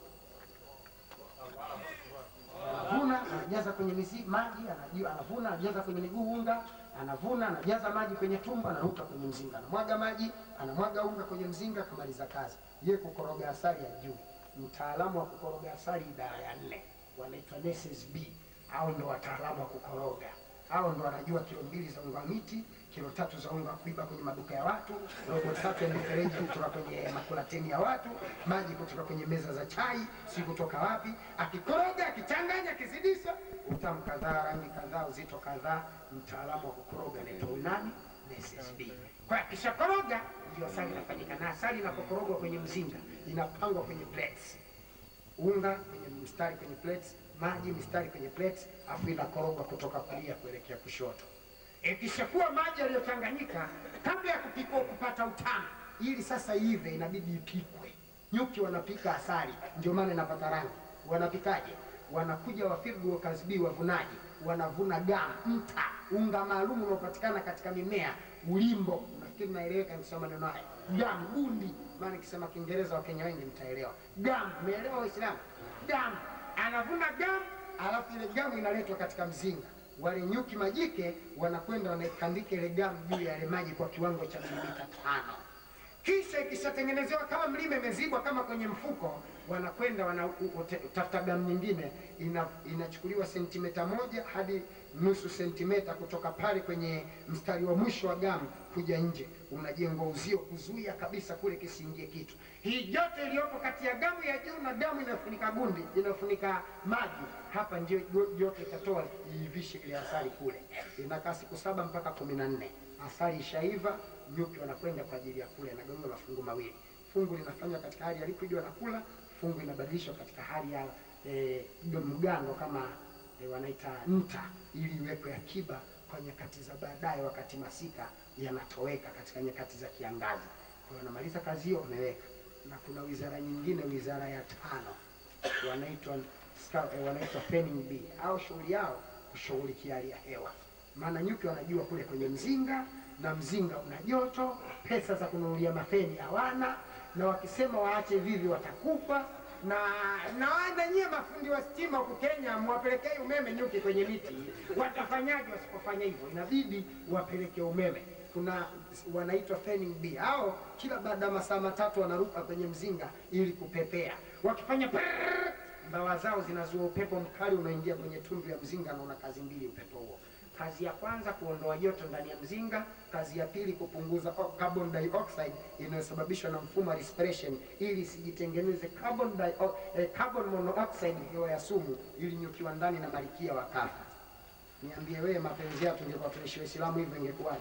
Anavuna anajaza kwenye mizi maji, anajua anavuna anajaza kwenye miguu unga, anavuna anajaza maji kwenye tumbo, anaruka kwenye mzinga, anamwaga maji, anamwaga unga kwenye mzinga, kamaliza kazi. Ye kukoroga asali ya juu, mtaalamu wa kukoroga asali idara ya nne, wanaitwa nurses B, au ndo wataalamu wa kukoroga hao ndo wanajua kilo mbili za unga wa miti, kilo tatu za unga wa kuiba kwenye maduka ya watu, robo tatu ya mifereji kutoka kwenye makulateni ya watu, maji kutoka kwenye meza za chai, si kutoka wapi. Akikoroga, akichanganya, akizidisha, utamu kadhaa, rangi kadhaa, uzito kadhaa. Mtaalamu wa kukoroga anaitwa nani? SSB. Kwa hiyo akishakoroga, ndio asali inafanyika, na asali inapokorogwa kwenye mzinga inapangwa kwenye plates unga kwenye mstari kwenye plates, maji mstari kwenye plates, afu inakorogwa kutoka kulia kuelekea kushoto. Ikishakuwa maji yaliyochanganyika, kabla ya kupikwa kupata utamu, ili sasa ive, inabidi ipikwe. Nyuki wanapika asali, ndio maana inapata rangi. Wanapikaje? Wanakuja wafigu wakazbii wavunaji, wanavuna gamu, mta, unga maalum unaopatikana katika mimea, ulimbo. Nafikiri naeleweka nikisema maneno haya, gamu, gundi maana nikisema Kiingereza Wakenya wengi mtaelewa. Gamu, umeelewa Waislamu? Gamu anavuna gamu, alafu ile gamu inaletwa katika mzinga. Wale nyuki majike wanakwenda wanaikandika ile gamu juu ya yale maji kwa kiwango cha milimita tano. Kisha ikishatengenezewa kama mlima imezibwa kama kwenye mfuko, wanakwenda wanatafuta gamu nyingine, ina, inachukuliwa sentimeta moja hadi nusu sentimeta kutoka pale kwenye mstari wa mwisho wa gamu kuja nje, unajengwa uzio kuzuia kabisa kule kisiingie kitu. Hii joto iliyopo kati ya gamu ya juu na gamu inayofunika gundi inayofunika maji, hapa ndio joto itatoa iivishe ile asali kule. Inakaa siku saba mpaka kumi na nne. Asali ishaiva, nyuki wanakwenda kwa ajili ya kula, inagawanywa mafungu mawili. Fungu linafanywa katika hali ya liquid, wanakula. Fungu inabadilishwa katika hali ya eh, mgando kama eh, wanaita nta, ili iwekwe akiba kwa nyakati za baadaye, wakati masika yanatoweka katika nyakati za kiangazi. Kwa hiyo wanamaliza kazi hiyo, wameweka. Na kuna wizara nyingine, wizara ya tano, wanaitwa ska- eh, wanaitwa fanning bee, au shughuli yao kushughulikia hali ya hewa maana nyuki wanajua kule kwenye mzinga na mzinga una joto, pesa za kununulia mafeni hawana, na wakisema waache vivi watakufa. Na na wana nyie mafundi wa stima huku Kenya, mwapelekei umeme nyuki kwenye miti, watafanyaje wasipofanya hivyo? Inabidi wapeleke umeme. Kuna wanaitwa fanning bee, hao kila baada ya masaa matatu wanaruka kwenye mzinga ili kupepea, wakifanya prrrr, mbawa zao zinazua upepo mkali unaingia kwenye tundu ya mzinga, na una kazi mbili upepo huo Kazi ya kwanza kuondoa joto ndani ya mzinga. Kazi ya pili kupunguza o- carbon dioxide inayosababishwa na mfumo wa respiration, ili isijitengeneze carbon dio, eh, carbon monoxide, hewa ya sumu, ili nyuki wa ndani na malikia wakafa. Niambie wewe, mapenzi yetu ingekuwa tunaishi Waislamu hivyo ingekuwaje?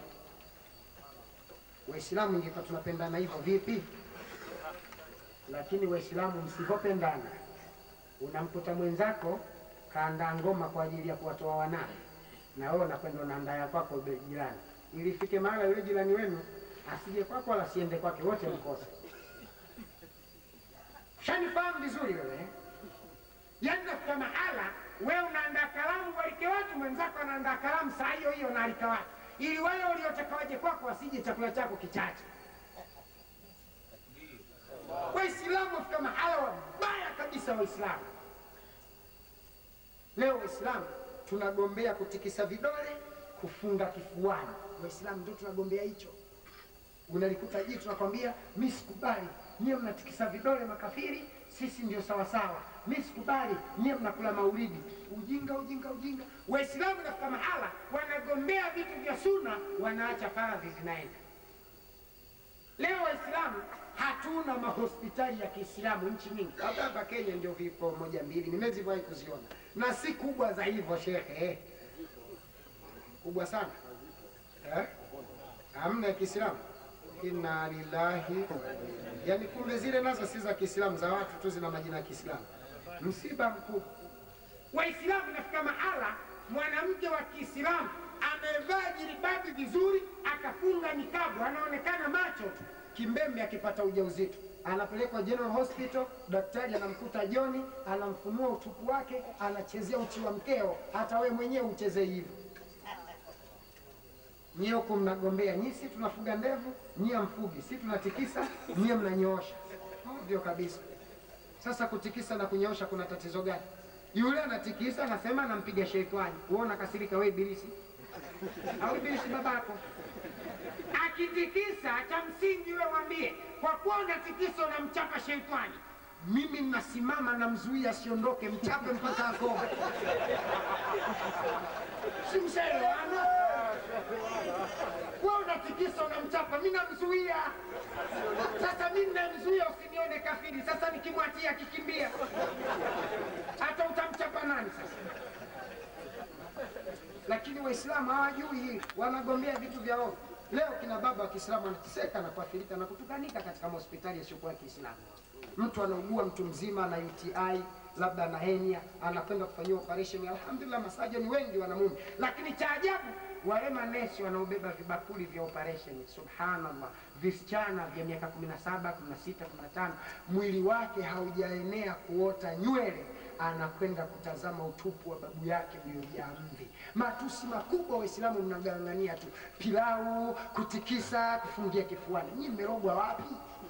Waislamu ingekuwa tunapendana hivyo vipi? Lakini Waislamu msipopendana, unamkuta mwenzako kaandaa ngoma kwa ajili ya kuwatoa wanawe na wewe unakwenda unaandaa ya kwako be- jirani, ili ifike mahala yule jirani wenu asije kwako wala asiende kwake, wote mkosa. Shanifahamu vizuri wewe eh? Yaani nafika mahala wewe unaandaa kalamu walike watu, mwenzako anaandaa kalamu saa hiyo hiyo na alika watu, ili wale waliotaka waje kwako wasije chakula chako kichache. Waislamu wafika mahala wabaya kabisa. Waislamu leo, Waislamu tunagombea kutikisa vidole, kufunga kifuani. Waislamu ndio tunagombea hicho. Unalikuta jitu tunakwambia, mi sikubali, nyie mnatikisa vidole makafiri, sisi ndio sawasawa. Mi sikubali, nyie mnakula maulidi. Ujinga, ujinga, ujinga. Waislamu nafika mahala wanagombea vitu vya suna, wanaacha faradhi zinaenda. Leo Waislamu hatuna mahospitali ya Kiislamu nchi nyingi, labda hapa Kenya ndio vipo moja mbili, nimeziwahi kuziona na si kubwa za hivyo shekhe, eh. kubwa sana eh? hamna ya Kiislamu. Inna lillahi, yani kumbe zile nazo si za Kiislamu, za watu tu, zina majina ya Kiislamu. Msiba mkubwa. Waislamu nafika mahala mwanamke wa Kiislamu amevaa jilibabi vizuri, akafunga nikabu, anaonekana macho tu, kimbembe akipata ujauzito anapelekwa General Hospital, daktari anamkuta Joni, anamfunua utupu wake, anachezea uchi wa mkeo, hata we mwenyewe ucheze hivyo. Nyie huku mnagombea, nyie si tunafuga ndevu, nyie mfugi, si tunatikisa, nyie mnanyoosha. Ovyo kabisa. Sasa kutikisa na kunyoosha kuna tatizo gani? Yule anatikisa anasema anampiga sheitani, uona kasirika, we ibilisi au ibilisi babako akitikisa cha msingi wewe mwambie, kwa kuwa unatikisa unamchapa sheitani, mimi nasimama namzuia asiondoke, mchape mpaka akome. si mshaelewana? Wewe unatikisa unamchapa, mimi namzuia. Sasa mimi namzuia usinione kafiri. Sasa nikimwachia akikimbia, hata utamchapa nani sasa? Lakini Waislamu hawajui hili, wanagombea vitu vya ovyo. Leo kina baba wa Kiislamu wanateseka na kuathirika na kutukanika katika mahospitali yasiyokuwa ya Kiislamu. Mtu anaugua, mtu mzima na UTI, labda ana henia, anakwenda kufanyiwa operation. Alhamdulillah, masajoni wengi wanamume, lakini cha ajabu wale manesi wanaobeba vibakuli vya operation, subhanallah, visichana vya miaka 17, 16, 15, mwili wake haujaenea kuota nywele anakwenda kutazama utupu wa babu yake uliojaa mvi. Matusi makubwa, Waislamu mnagang'ania tu pilau, kutikisa, kufungia kifuani. Nyinyi mmerogwa wapi?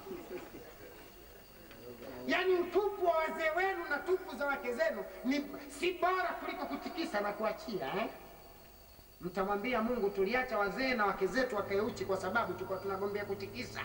Yaani utupu wa wazee wenu na tupu za wake zenu ni si bora kuliko kutikisa na kuachia eh? Mtamwambia Mungu, tuliacha wazee na wake zetu wakae uchi kwa sababu tulikuwa tunagombea kutikisa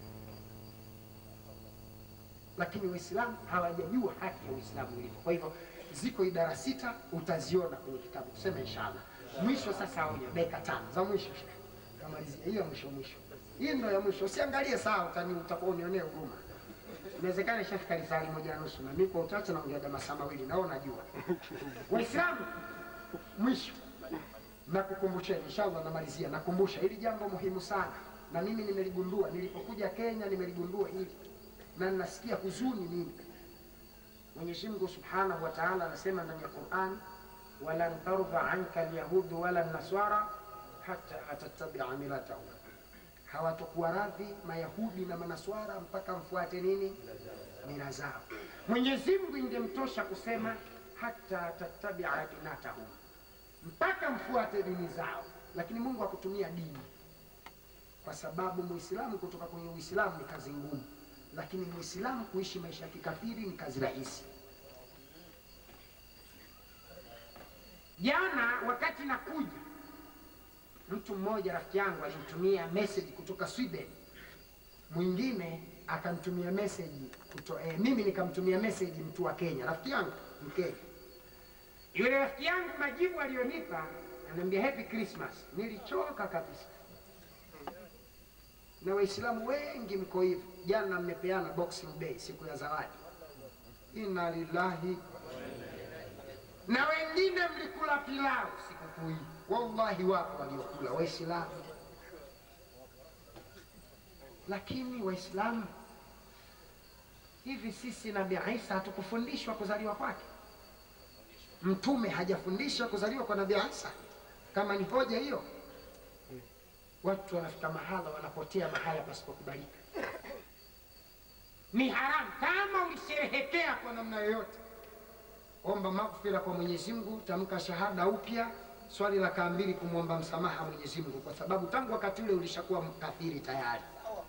lakini Waislamu hawajajua haki ya Uislamu ilivyo. Kwa hivyo ziko idara sita, utaziona kwenye kitabu, tuseme inshallah. Mwisho sasa, onyo dakika tano za mwisho, kamalizia hiyo mwisho mwisho, hii ndio ya mwisho. Usiangalie saa, utani utakuwa unionee huruma. Inawezekana ishafika risali moja na nusu, na mimi kwa uchache naongea masaa mawili, nao najua. Waislamu, mwisho nakukumbusheni, inshallah namalizia, nakumbusha hili jambo muhimu sana, na mimi nimeligundua nilipokuja Kenya, nimeligundua hili na nasikia huzuni mimi. Mwenyezi Mungu Subhanahu wa Ta'ala anasema ndani ya Qur'an, walan tardha anka alyahudu wala naswara hata tatabia milatahum, hawatakuwa radhi mayahudi na manaswara mpaka mfuate nini? Mila zao. Mwenyezi Mungu ingemtosha kusema hata tatabia dinatahum, mpaka mfuate dini zao, lakini Mungu hakutumia dini, kwa sababu Muislamu kutoka kwenye Uislamu ni kazi ngumu lakini muislamu kuishi maisha ya kikafiri ni kazi rahisi. Jana wakati nakuja, mtu mmoja rafiki yangu alinitumia message kutoka Sweden, mwingine akamtumia message kuto, eh, mimi nikamtumia message mtu wa Kenya, rafiki yangu Mkenya. Yule rafiki yangu majibu aliyonipa ananiambia happy Christmas. Nilichoka kabisa na Waislamu wengi mko hivyo. Jana mmepeana Boxing Day, siku ya zawadi. Inna lillahi. Na wengine mlikula pilau sikukuu hii, wallahi wapo waliokula Waislamu. Lakini Waislamu, hivi sisi Nabii Isa hatukufundishwa kuzaliwa kwake? Mtume hajafundisha kuzaliwa kwa Nabii Isa? Kama ni hoja hiyo Watu wanafika mahala wanapotea mahala pasipokubalika. Ni haramu. Kama ulisherehekea kwa namna yoyote, omba maghfira kwa Mwenyezi Mungu, tamka shahada upya, swali la kaa mbili kumwomba msamaha Mwenyezi Mungu, kwa sababu tangu wakati ule ulishakuwa mkafiri tayari.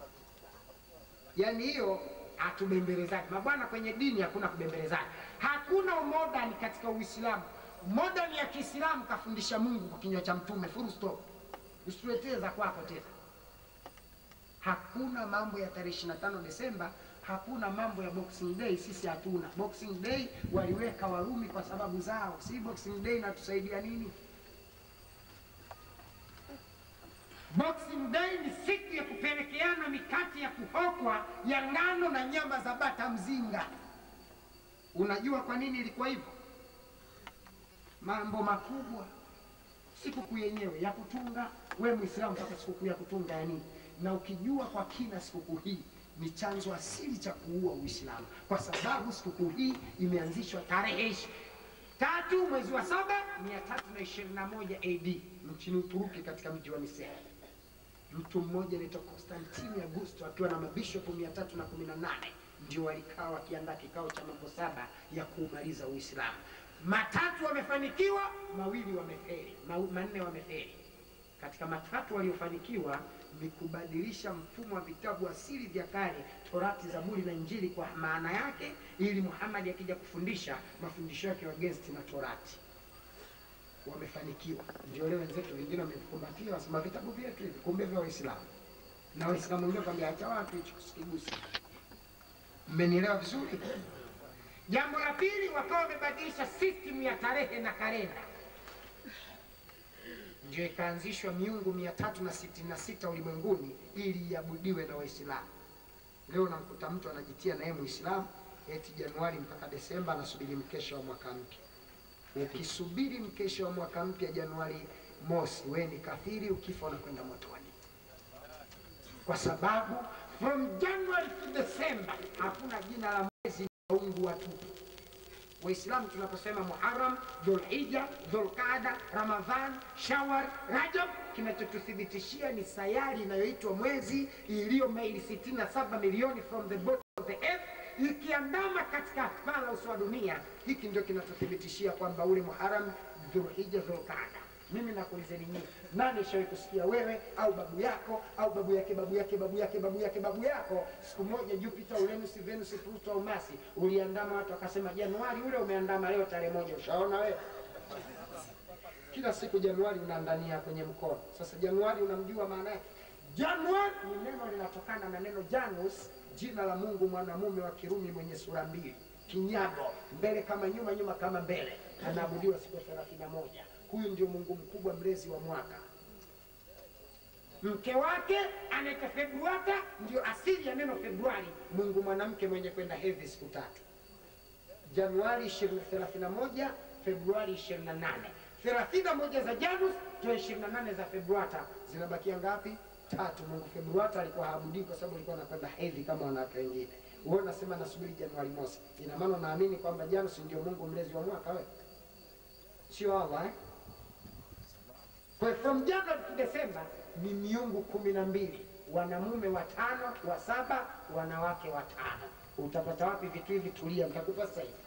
Yaani hiyo hatubembelezani mabwana, kwenye dini hakuna kubembelezana, hakuna umodani katika Uislamu. Modani ya Kiislamu kafundisha Mungu kwa kinywa cha Mtume, full stop. Usituletee za kwako tena. Hakuna mambo ya tarehe 25 Desemba, hakuna mambo ya Boxing Day. Sisi hatuna Boxing Day, waliweka Warumi kwa sababu zao. Si Boxing Day inatusaidia nini? Boxing Day ni siku ya kupelekeana mikate ya kuhokwa ya ngano na nyama za bata mzinga. Unajua kwa nini ilikuwa hivyo? Mambo makubwa. Sikukuu yenyewe ya kutunga, we Muislamu mpaka sikukuu ya kutunga ya nini? Na ukijua kwa kina sikukuu hii ni chanzo asili cha kuua Uislamu, kwa sababu sikukuu hii imeanzishwa tarehe tatu mwezi wa saba mia tatu na ishirini na moja AD nchini Uturuki katika mji wa Nisea. Mtu mmoja anaitwa Konstantini Augusto akiwa na mabishopu mia tatu na kumi na nane ndio walikaa wakiandaa kikao cha mambo saba ya kuumaliza Uislamu. Matatu wamefanikiwa, mawili wamefeli, ma- manne wamefeli. Katika matatu waliofanikiwa ni kubadilisha mfumo wa vitabu asili vya kale, Torati, Zaburi na Injili kwa maana yake, ili Muhammad akija kufundisha mafundisho yake wa against na Torati. Wamefanikiwa, ndio leo wenzetu wengine wamekumbatia, wasema vitabu vyetu hivi, kumbe vya Waislamu na Waislamu wengine kwambia acha watu hichi kusikigusa. Mmenielewa vizuri? Jambo la pili, wakawa wamebadilisha system ya tarehe na kalenda, ndio ikaanzishwa miungu mia tatu na sitini na sita ulimwenguni ili iabudiwe na Waislamu. Leo namkuta mtu anajitia naye Muislamu eti Januari mpaka Desemba anasubiri mkesha wa mwaka mpya. Ukisubiri mkesha wa mwaka mpya Januari mosi, we ni kafiri, ukifa unakwenda motoni, kwa sababu from January to December hakuna jina la mwezi waungu watupu. Waislamu tunaposema Muharram, Dhulhija, Dhulqada, Ramadhan, Shawar, Rajab, kinachotuthibitishia ni sayari inayoitwa mwezi iliyo maili 67 milioni from the bottom of the earth ikiandama katika bara uso wa dunia. Hiki ndio kinatuthibitishia kwamba ule Muharram, Dhulhija, Dhulqada. Mimi nakuulizeni nyinyi, nani shawahi kusikia wewe au babu yako au babu yake babu yake babu yake babu yake babu yako, siku moja Jupiter, Uranus, Venus, Pluto au Mars uliandama watu wakasema Januari ule umeandama leo tarehe moja. Ushaona wewe? Kila siku Januari unaandania kwenye mkono. Sasa Januari unamjua maana yake? Januari ni neno linatokana na neno Janus, jina la Mungu mwanamume wa Kirumi mwenye sura mbili, kinyago, mbele kama nyuma, nyuma kama mbele, anaabudiwa siku ya thelathini na moja. Huyu ndio Mungu mkubwa, mlezi wa mwaka. Mke wake anaitwa Februata, ndio asili ya neno Februari, Mungu mwanamke mwenye kwenda hedhi siku tatu. Januari 31, Februari 28. 31 za Janus ndio 28 za Februata, zinabakia ngapi? Tatu. Mungu Februata alikuwa haabudii kwa sababu alikuwa anakwenda hedhi kama wanawake wengine. Wewe unasema nasubiri Januari mosi, ina maana unaamini kwamba Janus ndio Mungu mlezi wa mwaka wewe? Sio Allah eh? Kwa hiyo from January to December ni miungu kumi na mbili, wanamume watano, wa saba, wanawake watano. Utapata wapi vitu hivi? Tulia, mtakupa sasa hivi.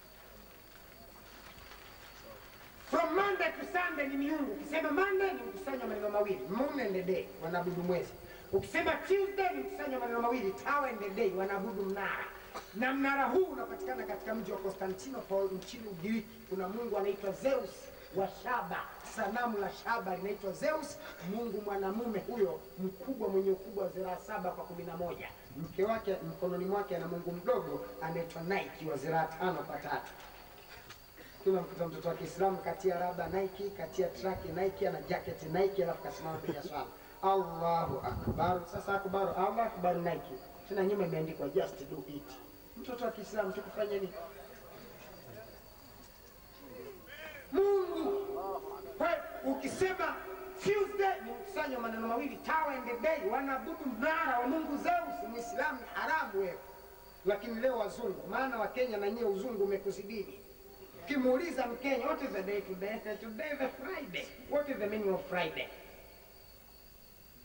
From Monday to Sunday ni miungu. Ukisema Monday ni mkusanyo wa maneno mawili, moon and the day, wanaabudu mwezi. Ukisema Tuesday ni mkusanyo wa maneno mawili, tower and the day, wanaabudu mnara. Na mnara huu unapatikana katika mji wa Constantinople nchini Ugiriki. Kuna mungu anaitwa Zeus wa shaba, sanamu la shaba linaitwa Zeus, mungu mwanamume huyo mkubwa, mwenye ukubwa wa ziraa saba kwa kumi na moja. Mke wake mkononi mwake ana mungu mdogo anaitwa Nike wa ziraa tano kwa tatu. Tunamkuta mtoto wa Kiislamu katia raba Nike, katia traki Nike, ana jacket Nike, alafu kasimama piga swala. Allahu akbar. Sasa akbar, Allahu akbar Nike, tena nyuma imeandikwa just do it. Mtoto wa Kiislamu tukufanya nini? Mungu. Kwa hiyo ukisema Tuesday ni mkusanyo wa maneno mawili, tower and the day, wanaabudu mnara wa Mungu Zeus. Muislamu ni haramu wewe, lakini leo wazungu, maana wa Kenya na nyie uzungu umekuzidini. Ukimuuliza Mkenya, what is the day today? Say, Today is a Friday. What is the meaning of Friday?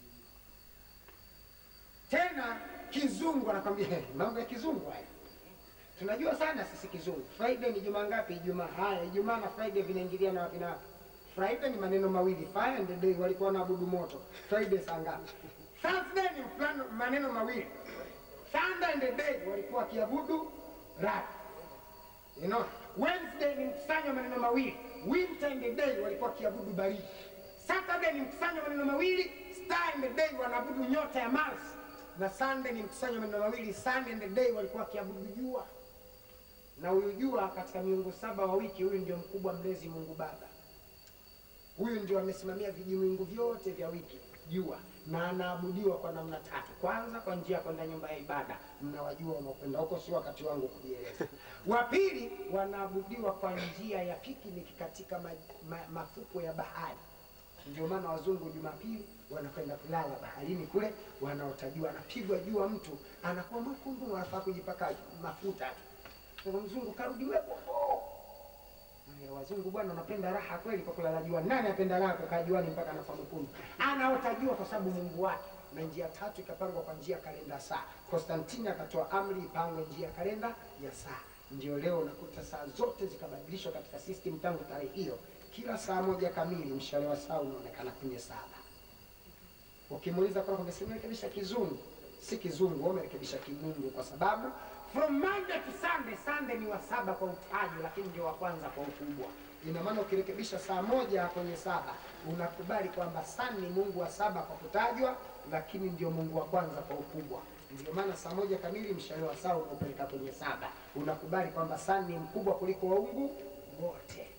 tena kizungu anakwambia "Hey, mambo ya kizungu haya tunajua sana sisi kizungu friday ni juma ngapi ijumaa haya ijumaa na friday vinaingiliana wapi na wapi friday ni maneno mawili fire and day walikuwa wanaabudu moto friday saa ngapi thursday ni mfano maneno mawili sunday and day walikuwa wakiabudu raha you know wednesday ni mkusanyo wa maneno mawili winter and day walikuwa wakiabudu baridi saturday ni mkusanyo wa maneno mawili star and day wanaabudu nyota ya mars na sunday ni mkusanyo wa maneno mawili sun and day walikuwa wakiabudu jua na huyu jua katika miungu saba wa wiki huyu ndio mkubwa mlezi mungu baba huyu ndio amesimamia vijimiungu vyote vya wiki jua na anaabudiwa kwa namna tatu kwanza kwa njia ya kwenda nyumba ya ibada mnawajua wanaokwenda huko sio wakati wangu kujieleza wa pili wanaabudiwa kwa njia ya pikiniki katika ma, ma, mafuko ya bahari ndio maana wazungu jumapili wanakwenda kulala baharini kule wanaotajua anapigwa jua mtu anakuwa mwekundu anafaa kujipaka mafuta tu sasa mzungu karudi wekundu Haya, wazungu bwana wanapenda raha kweli kwa kulala jua. Nani apenda raha kukaa juani mpaka anafa mwekundu? Anaota jua kwa sababu Mungu wake. Na njia tatu ikapangwa kwa njia ya kalenda saa. Konstantini akatoa amri ipangwe njia ya kalenda ya saa. Ndio leo unakuta saa zote zikabadilishwa katika system tangu tarehe hiyo. Kila saa moja kamili mshale wa saa unaonekana kwenye saba. Ukimuuliza kwa kwamba simerekebisha kizungu, si kizungu, wewe umerekebisha kimungu kwa sababu from Monday to Sunday, Sunday ni wa saba kwa utaji, lakini ndio wa kwanza kwa ukubwa. Ina maana ukirekebisha saa moja kwenye saba unakubali kwamba Sun ni Mungu wa saba kwa kutajwa, lakini ndio Mungu wa kwanza kwa ukubwa. Ndio maana saa moja kamili mshale wa saa unaopeleka kwenye saba, unakubali kwamba Sun ni mkubwa kuliko waungu wote.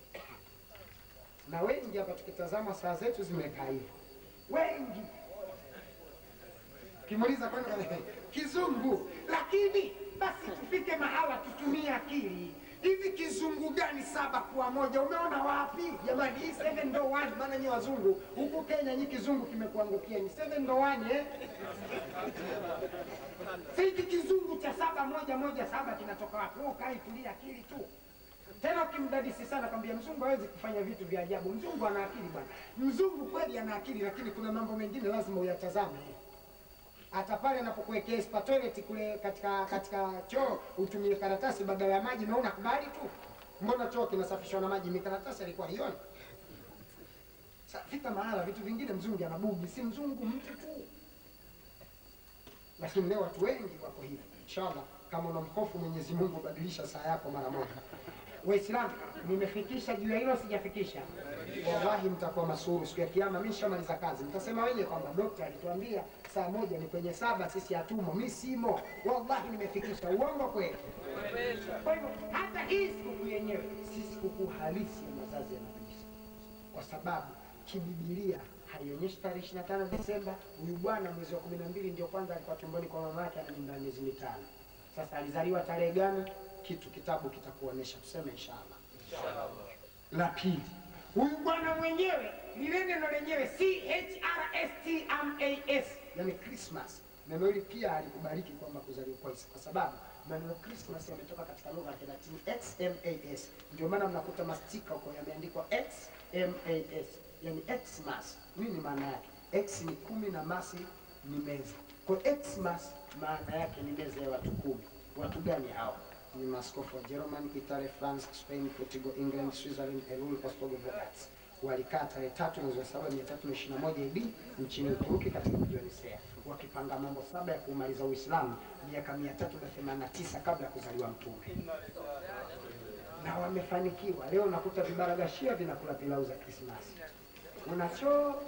Na wengi hapa tukitazama saa zetu zimekaa hivyo, wengi kimuuliza kwani kizungu, lakini basi tufike mahala tutumie akili. Hivi kizungu gani saba kuwa moja? Umeona wapi jamani? Hii seven ndo one, maana nyi wazungu huku Kenya nyi kizungu kimekuangukia ni seven ndo one eh? Sasa hiki kizungu cha saba moja moja saba kinatoka wapi? Wewe ukae tulia akili tu. Tena ukimdadisi sana kwambia mzungu hawezi kufanya vitu vya ajabu. Mzungu ana akili bwana. Mzungu kweli ana akili, lakini kuna mambo mengine lazima uyatazame hata pale anapokuwekea spa toilet kule katika katika choo utumie karatasi badala ya maji, na unakubali tu. Mbona choo kinasafishwa na maji? Ni karatasi alikuwa hioni. Sasa fika mahala vitu vingine mzungu anabugi, si mzungu mtu tu. Lakini leo watu wengi wako hivi. Inshallah, kama unamhofu Mwenyezi Mungu, badilisha saa yako mara moja. Waislamu, nimefikisha juu ya hilo, sijafikisha? Wallahi mtakuwa masuru siku ya Kiyama. Mimi nishamaliza kazi, mtasema wenyewe kwamba dokta alituambia saa moja ni kwenye saba, sisi hatumo. Mi simo, wallahi nimefikisha. Uongo kweli? Kwa hivyo hata hii sikukuu yenyewe si sikukuu halisi ya mazazi ya Nabii Isa, kwa sababu kibibilia haionyeshi tarehe ishirini na tano Desemba. Huyu bwana mwezi wa kumi na mbili ndio kwanza alikuwa tumboni kwa mama yake, ana mimba ya miezi mitano. Sasa alizaliwa tarehe gani? Kitu kitabu kitakuonesha, tuseme inshallah. La pili, huyu bwana mwenyewe lile neno lenyewe C H R S T M A S, yani Christmas. Neno hili pia alikubariki kwamba kuzaliwa kwa Isa, kwa sababu maneno Christmas yametoka katika lugha ya Kilatini X M A S. Ndio maana mnakuta mastika huko yameandikwa X M A S, yani Xmas. Nini maana yake? X ni kumi na masi ni meza. Kwa Xmas maana yake ni meza ya watu kumi. Watu gani hao? Ni maaskofu wa Germany, Italy, France, Spain, Portugal, England, Switzerland, Elul, Ostrogoths. Walikaa tarehe tatu mwezi wa saba mia tatu na ishirini na moja AD nchini Uturuki katika mji wa Nisea wakipanga mambo saba ya kumaliza Uislamu miaka mia tatu na themanini na tisa kabla ya kuzaliwa Mtume, na wamefanikiwa. Leo unakuta vibaragashia vinakula pilau za Krismasi, unachoka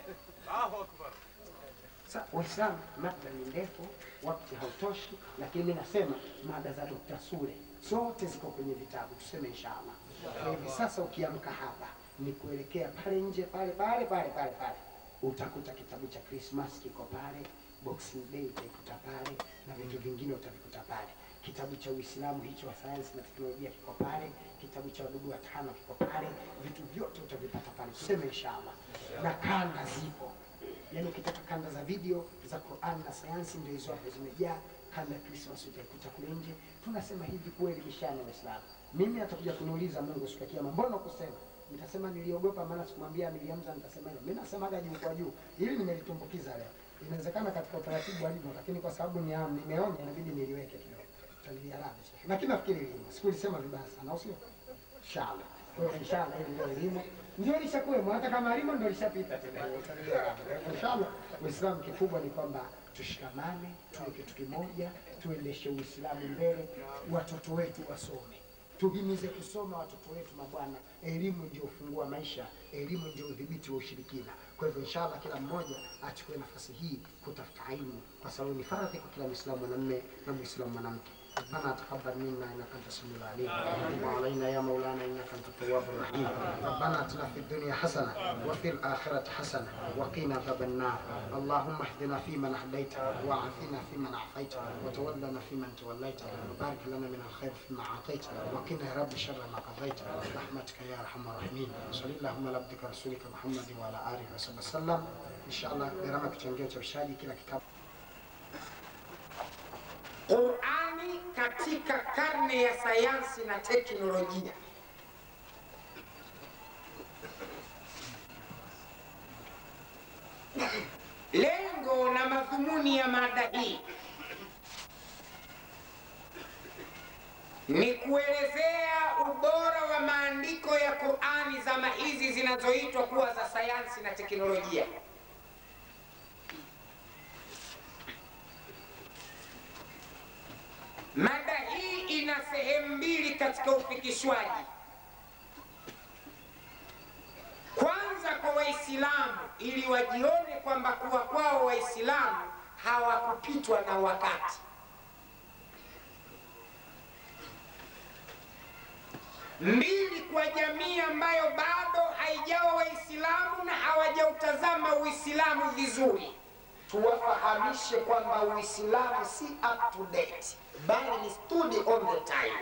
Sa Waislamu, mada ni ndefu, wakati hautoshi, lakini mimi nasema mada za Dr. Sule zote ziko kwenye vitabu, tuseme inshallah. Kwa hivi sasa ukiamka hapa ni kuelekea pale nje pale pale pale pale pale, utakuta kitabu cha Christmas kiko pale, Boxing Day utaikuta pale na vitu vingine utavikuta pale. Kitabu cha Uislamu hicho wa sayansi na teknolojia kiko pale, kitabu cha wadudu watano kiko pale, vitu vyote utavipata pale, tuseme inshallah, na kanda zipo yaani ukitaka kanda za video za Qur'an na sayansi ndio hizo hapo zimejaa. Kanda ya Christmas utaikuta kule nje. Tunasema hivi kuelimishana Waislamu. Mimi atakuja kuniuliza Mungu siku ya Kiyama, mbona kusema? Nitasema niliogopa, maana sikumwambia Amiri Hamza, nitasema hilo. Mimi nasemaga juu kwa juu, ili nimelitumbukiza leo. Inawezekana katika utaratibu wa limo, lakini kwa sababu ni nimeonya inabidi niliweke kidogo. Tutaliarabu Sheikh. Lakini nafikiri limo. Sikulisema vibaya sana, au sio? Inshallah. Kwa hiyo inshallah hili ndio elimu. Ndio lishakuwemo hata kama limo ndio lishapita tena. Tutaliarabu. Inshallah Uislamu kikubwa ni kwamba tushikamane, tuwe kitu kimoja, tuendeshe Uislamu mbele, watoto wetu wasome tuhimize kusoma watoto wetu mabwana. Elimu ndio ufungua maisha, elimu ndio udhibiti wa ushirikina. Kwa hivyo inshallah, kila mmoja achukue nafasi hii kutafuta ilmu, kwa sababu ni faradhi kwa kila Muislamu mwanamume na Muislamu mwanamke. ربنا تقبل منا انك انت السميع العليم وتب علينا يا مولانا انك انت التواب الرحيم ربنا اتنا في الدنيا حسنه وفي الاخره حسنه وقنا عذاب النار اللهم اهدنا فيمن هديت وعافنا فيمن عافيت وتولنا فيمن توليت وبارك لنا من الخير فيما اعطيت وقنا يا رب شر ما قضيت برحمتك يا ارحم الراحمين صل اللهم على عبدك رسولك محمد وعلى اله وصحبه وسلم ان شاء الله gharama kichangia cha ushaji kila kitabu Qurani katika karne ya sayansi na teknolojia. Lengo na madhumuni ya mada hii ni kuelezea ubora wa maandiko ya Qurani zama hizi zinazoitwa kuwa za sayansi na teknolojia. Mada hii ina sehemu mbili katika ufikishwaji. Kwanza kwa Waislamu, ili wajione kwamba kuwa kwao Waislamu hawakupitwa na wakati. Mbili kwa jamii ambayo bado haijawa Waislamu na hawajautazama Uislamu vizuri, tuwafahamishe kwamba Uislamu si up to date, bali ni study on the time.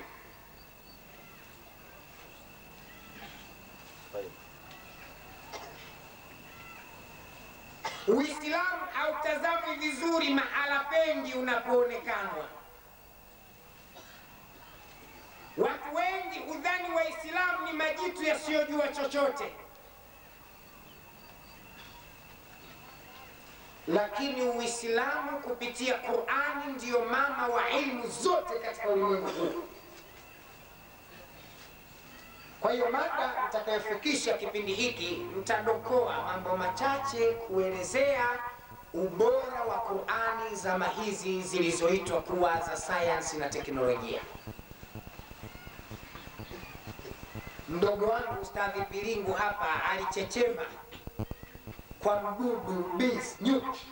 Uislamu hautazamwi vizuri mahala pengi unapoonekanwa. Watu wengi hudhani Waislamu ni majitu yasiyojua chochote, lakini Uislamu kupitia Qurani ndiyo mama wa ilmu zote katika ulimwengu huu. Kwa hiyo mada nitakayofikisha kipindi hiki, nitadokoa mambo machache kuelezea ubora wa Qurani zama hizi zilizoitwa kuwa za sayansi na teknolojia. Mdogo wangu Ustadhi Pilingu hapa alichechema kwa mdudu bis nyuki.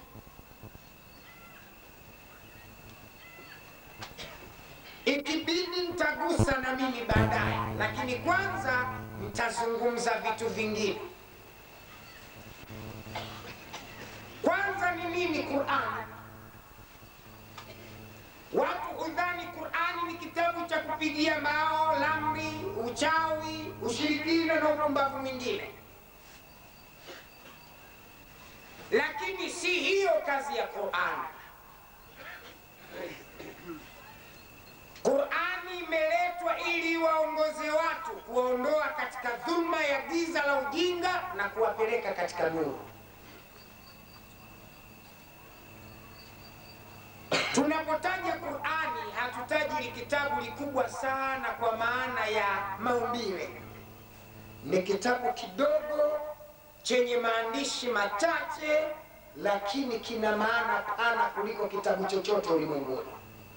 Ikibidi nitagusa na mimi baadaye, lakini kwanza nitazungumza vitu vingine. Kwanza ni nini Qur'an? Watu hudhani Qur'ani ni kitabu cha kupigia mbao, lamri, uchawi, ushirikina na upumbavu mwingine, lakini si hiyo kazi ya Qur'ani. Qur'ani imeletwa ili waongoze watu, kuwaondoa katika dhulma ya giza la ujinga na kuwapeleka katika nuru. Tunapotaja Qur'ani hatutaji ni kitabu likubwa sana kwa maana ya maumbile. Ni kitabu kidogo chenye maandishi machache, lakini kina maana pana kuliko kitabu chochote ulimwenguni.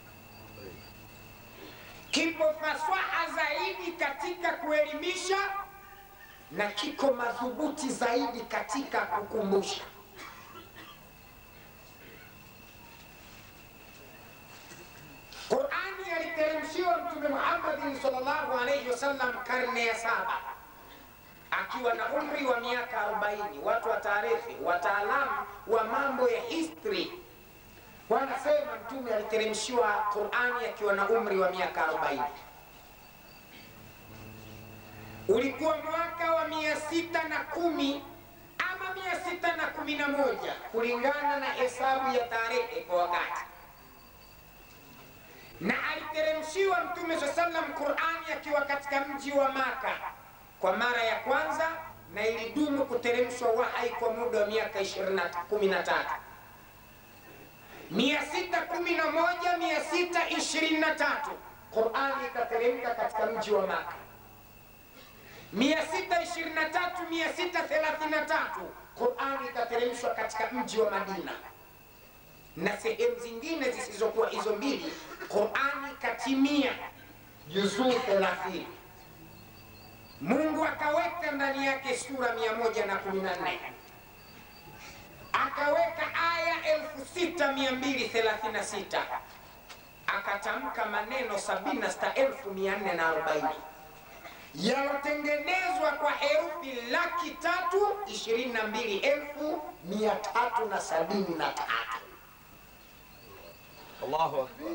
Kipo fasaha zaidi katika kuelimisha na kiko madhubuti zaidi katika kukumbusha. Qurani aliteremshiwa Mtume Muhammadin sallallahu alaihi wasallam karne ya saba akiwa na umri wa miaka 40. Watu wa taarifi, wataalamu wa mambo ya history wanasema Mtume aliteremshiwa Qurani akiwa na umri wa miaka 40. Ulikuwa mwaka wa mia sita na kumi ama mia sita na kumi na moja kulingana na hesabu ya tarehe kwa wakati na aliteremshiwa Mtume saa sallam Qurani akiwa katika mji wa Maka kwa mara ya kwanza, na ilidumu kuteremshwa wahai kwa muda wa miaka 13. 611 623 Qurani ikateremka katika mji wa Maka. 623 633 Qurani ikateremshwa katika mji wa Madina, na sehemu zingine zisizokuwa hizo mbili, Qurani ikatimia juzuu 30. Mungu akaweka ndani yake sura 114 akaweka aya 6236 akatamka maneno 76440 yalotengenezwa kwa herufi laki tatu ishirini na mbili elfu mia tatu na sabini na tatu. Allahu akbar.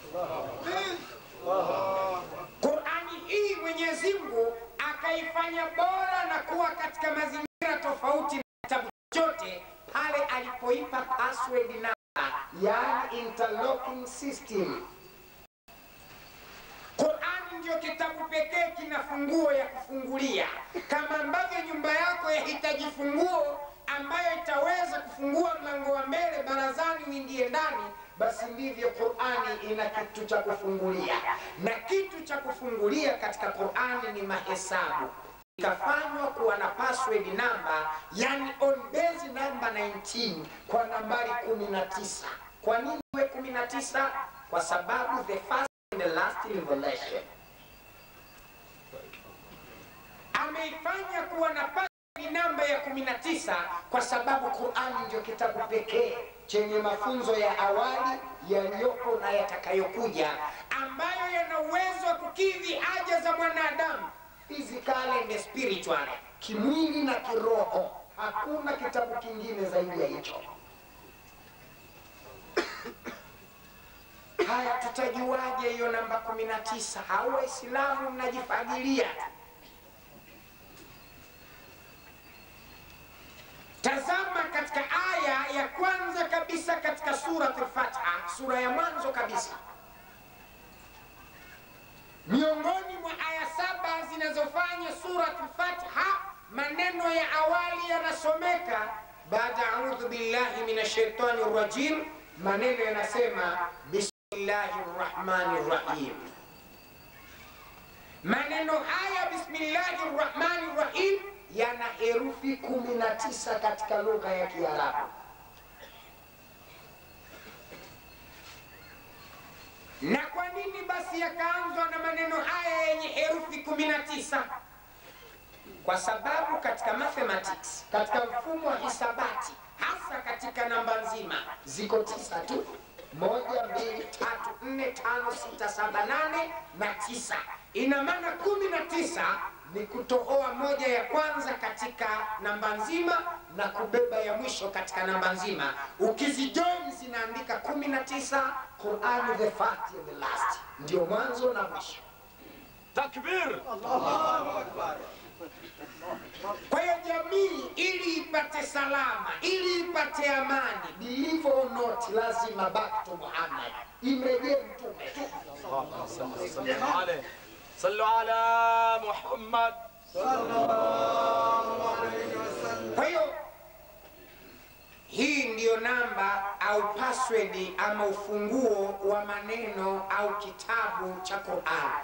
Qurani hii Mwenyezi Mungu akaifanya bora na kuwa katika mazingira tofauti na kitabu chote pale alipoipa password namba, yaani interlocking system. Qurani ndio kitabu pekee kina funguo ya kufungulia, kama ambavyo nyumba yako yahitaji funguo ambayo itaweza kufungua mlango wa mbele barazani uingie ndani, basi ndivyo Qurani ina kitu cha kufungulia, na kitu cha kufungulia katika Qurani ni mahesabu ikafanywa kuwa na password namba, yani on base namba 19 kwa nambari 19. Kwa nini iwe 19? Kwa sababu the first and the last revelation ameifanya kuwa na password namba ya 19 kwa sababu Qurani ndio kitabu pekee chenye mafunzo ya awali yaliyopo na yatakayokuja ambayo yana uwezo wa kukidhi haja za mwanadamu physically and spiritually, kimwili na kiroho. Hakuna kitabu kingine zaidi ya hicho. Haya, tutajuaje hiyo namba kumi na tisa? Hao Waislamu mnajifagilia tu. Tazama katika aya ya kwanza kabisa katika Suratul Fatiha, sura ya mwanzo kabisa miongoni mwa aya saba zinazofanya Suratul Fatiha, maneno ya awali yanasomeka baada audhu billahi minash shaitani rajim, maneno yanasema bismillahi rrahmani rrahim. Maneno haya bismillahi rrahmani rrahim yana herufi kumi na tisa katika lugha ya Kiarabu. Na kwa nini basi yakaanzwa na maneno haya yenye herufi 19? Kwa sababu katika mathematics, katika mfumo wa hisabati, hasa katika namba nzima ziko tisa tu: moja, mbili, tatu, nne, tano, sita, saba, nane na tisa. Ina maana kumi na tisa ni kutohoa moja ya kwanza katika namba nzima na kubeba ya mwisho katika namba nzima. Ukizijoin zinaandika kumi na tisa. Qurani the first and the last, ndio mwanzo na mwisho. Takbir. Kwa hiyo jamii ili ipate salama, ili ipate amani, believe or not, lazima back to Muhammad, imrejee mtume tu. صلوا عليه صلوا على محمد Kwa hiyo hii ndiyo namba au password ama ufunguo wa maneno au kitabu cha Qur'an.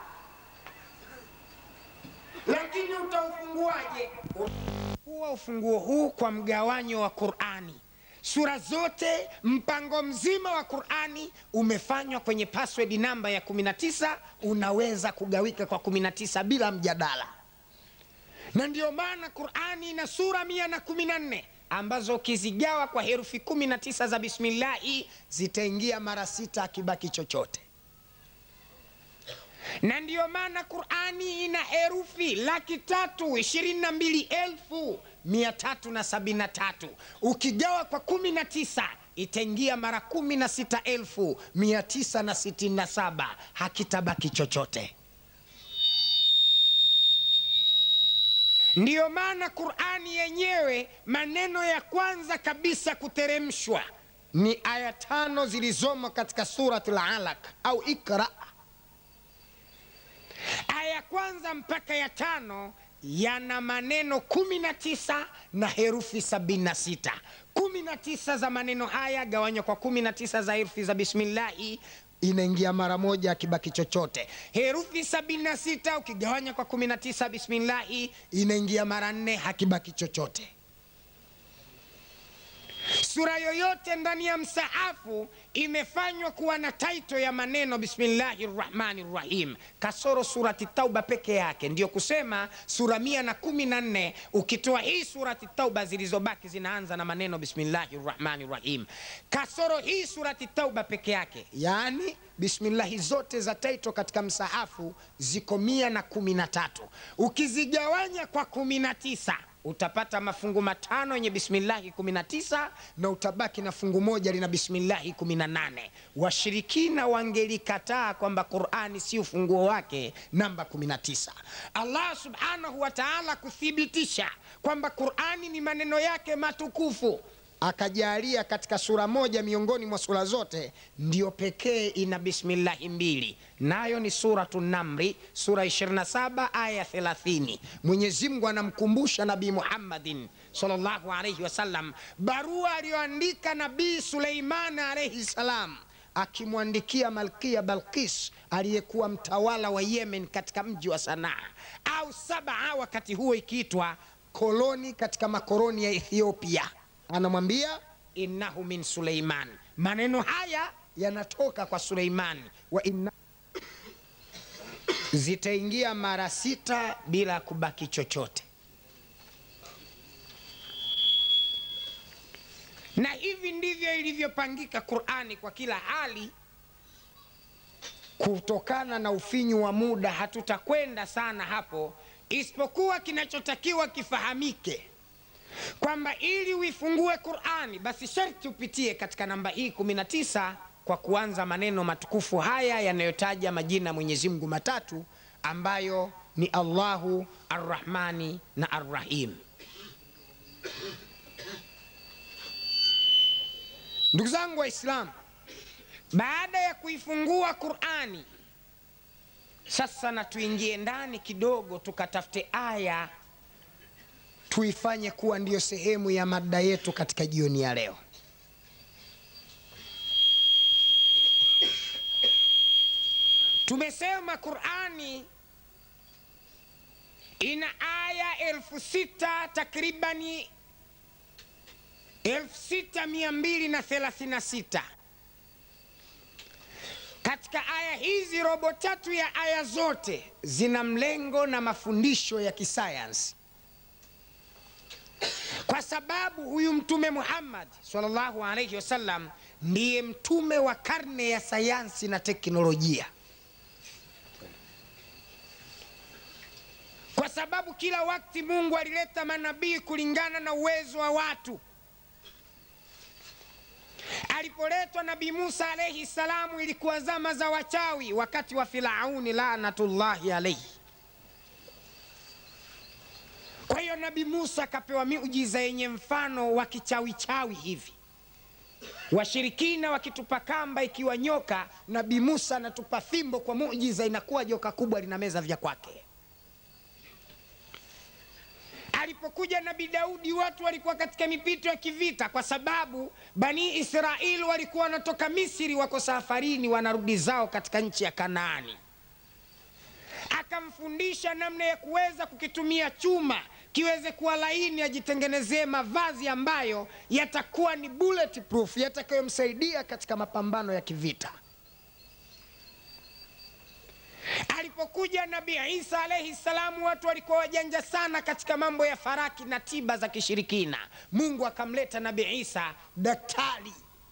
Lakini utaufunguaje? Huwa ufunguo huu kwa mgawanyo wa Qur'ani. Sura zote, mpango mzima wa Qur'ani umefanywa kwenye password namba ya 19, unaweza kugawika kwa 19 bila mjadala na ndiyo maana Qurani ina sura mia na kumi na nne ambazo ukizigawa kwa herufi kumi na tisa za bismillahi zitaingia mara sita akibaki chochote. Na ndiyo maana Qurani ina herufi laki tatu ishirini na mbili elfu mia tatu na sabini na tatu ukigawa kwa kumi na tisa itaingia mara kumi na sita elfu mia tisa na sitini na saba hakitabaki chochote. Ndiyo maana Qurani yenyewe maneno ya kwanza kabisa kuteremshwa ni aya tano zilizomo katika Suratul Alaq au Ikra. Aya ya kwanza mpaka ya tano yana maneno kumi na tisa na herufi sabini na sita. Kumi kumi na tisa za maneno haya gawanywa kwa kumi na tisa za herufi za bismillahi inaingia mara moja akibaki chochote herufi sabini na sita ukigawanya kwa kumi na tisa bismillahi inaingia mara nne hakibaki chochote sura yoyote ndani ya msahafu imefanywa kuwa na taito ya maneno bismillahi rrahmani rrahim kasoro surati tauba peke yake ndiyo kusema sura mia na kumi na nne ukitoa hii surati tauba zilizobaki zinaanza na maneno bismillahi rrahmani rrahim kasoro hii surati tauba peke yake yaani bismillahi zote za taito katika msahafu ziko mia na kumi na tatu ukizigawanya kwa kumi na tisa utapata mafungu matano yenye bismillahi 19 na utabaki na fungu moja lina bismillahi 18 washirikina wangelikataa kwamba qurani si ufunguo wake namba 19 allah subhanahu wa taala kuthibitisha kwamba qurani ni maneno yake matukufu akajalia katika sura moja miongoni mwa sura zote ndiyo pekee ina bismillahi mbili nayo ni suratu namri sura 27 aya 30 mwenyezi mungu anamkumbusha nabii muhammadin salllahu alaihi wasallam barua aliyoandika nabii suleimani alaihi salam akimwandikia malkia balkis aliyekuwa mtawala wa yemen katika mji wa sanaa au sabaa wakati huo ikiitwa koloni katika makoroni ya ethiopia anamwambia innahu min suleiman maneno haya yanatoka kwa suleiman wa inna zitaingia mara sita bila kubaki chochote na hivi ndivyo ilivyopangika qurani kwa kila hali kutokana na ufinyu wa muda hatutakwenda sana hapo isipokuwa kinachotakiwa kifahamike kwamba ili uifungue qurani basi sharti upitie katika namba hii 19 kwa kuanza maneno matukufu haya yanayotaja majina ya mwenyezi mungu matatu ambayo ni allahu arrahmani na arrahim ndugu zangu waislamu baada ya kuifungua qurani sasa na tuingie ndani kidogo tukatafute aya tuifanye kuwa ndiyo sehemu ya mada yetu katika jioni ya leo tumesema qurani ina aya elfu sita takribani elfu sita mia mbili na thelathini na sita katika aya hizi robo tatu ya aya zote zina mlengo na mafundisho ya kisayansi kwa sababu huyu mtume muhammad salllahu alaihi wasallam ndiye mtume wa karne ya sayansi na teknolojia kwa sababu kila wakati mungu alileta manabii kulingana na uwezo wa watu alipoletwa nabii musa alaihi salamu ilikuwa zama za wachawi wakati wa firauni lanatullahi alaihi kwa hiyo nabii musa akapewa miujiza yenye mfano wa kichawichawi hivi washirikina wakitupa kamba ikiwa nyoka nabii musa anatupa fimbo kwa mujiza inakuwa joka kubwa linameza vya kwake alipokuja nabii daudi watu walikuwa katika mipito ya kivita kwa sababu bani israeli walikuwa wanatoka misri wako safarini wanarudi zao katika nchi ya kanaani akamfundisha namna ya kuweza kukitumia chuma kiweze kuwa laini ajitengenezee mavazi ambayo yatakuwa ni bulletproof yatakayomsaidia katika mapambano ya kivita alipokuja nabii isa alaihi salamu watu walikuwa wajanja sana katika mambo ya faraki na tiba za kishirikina mungu akamleta nabii isa daktari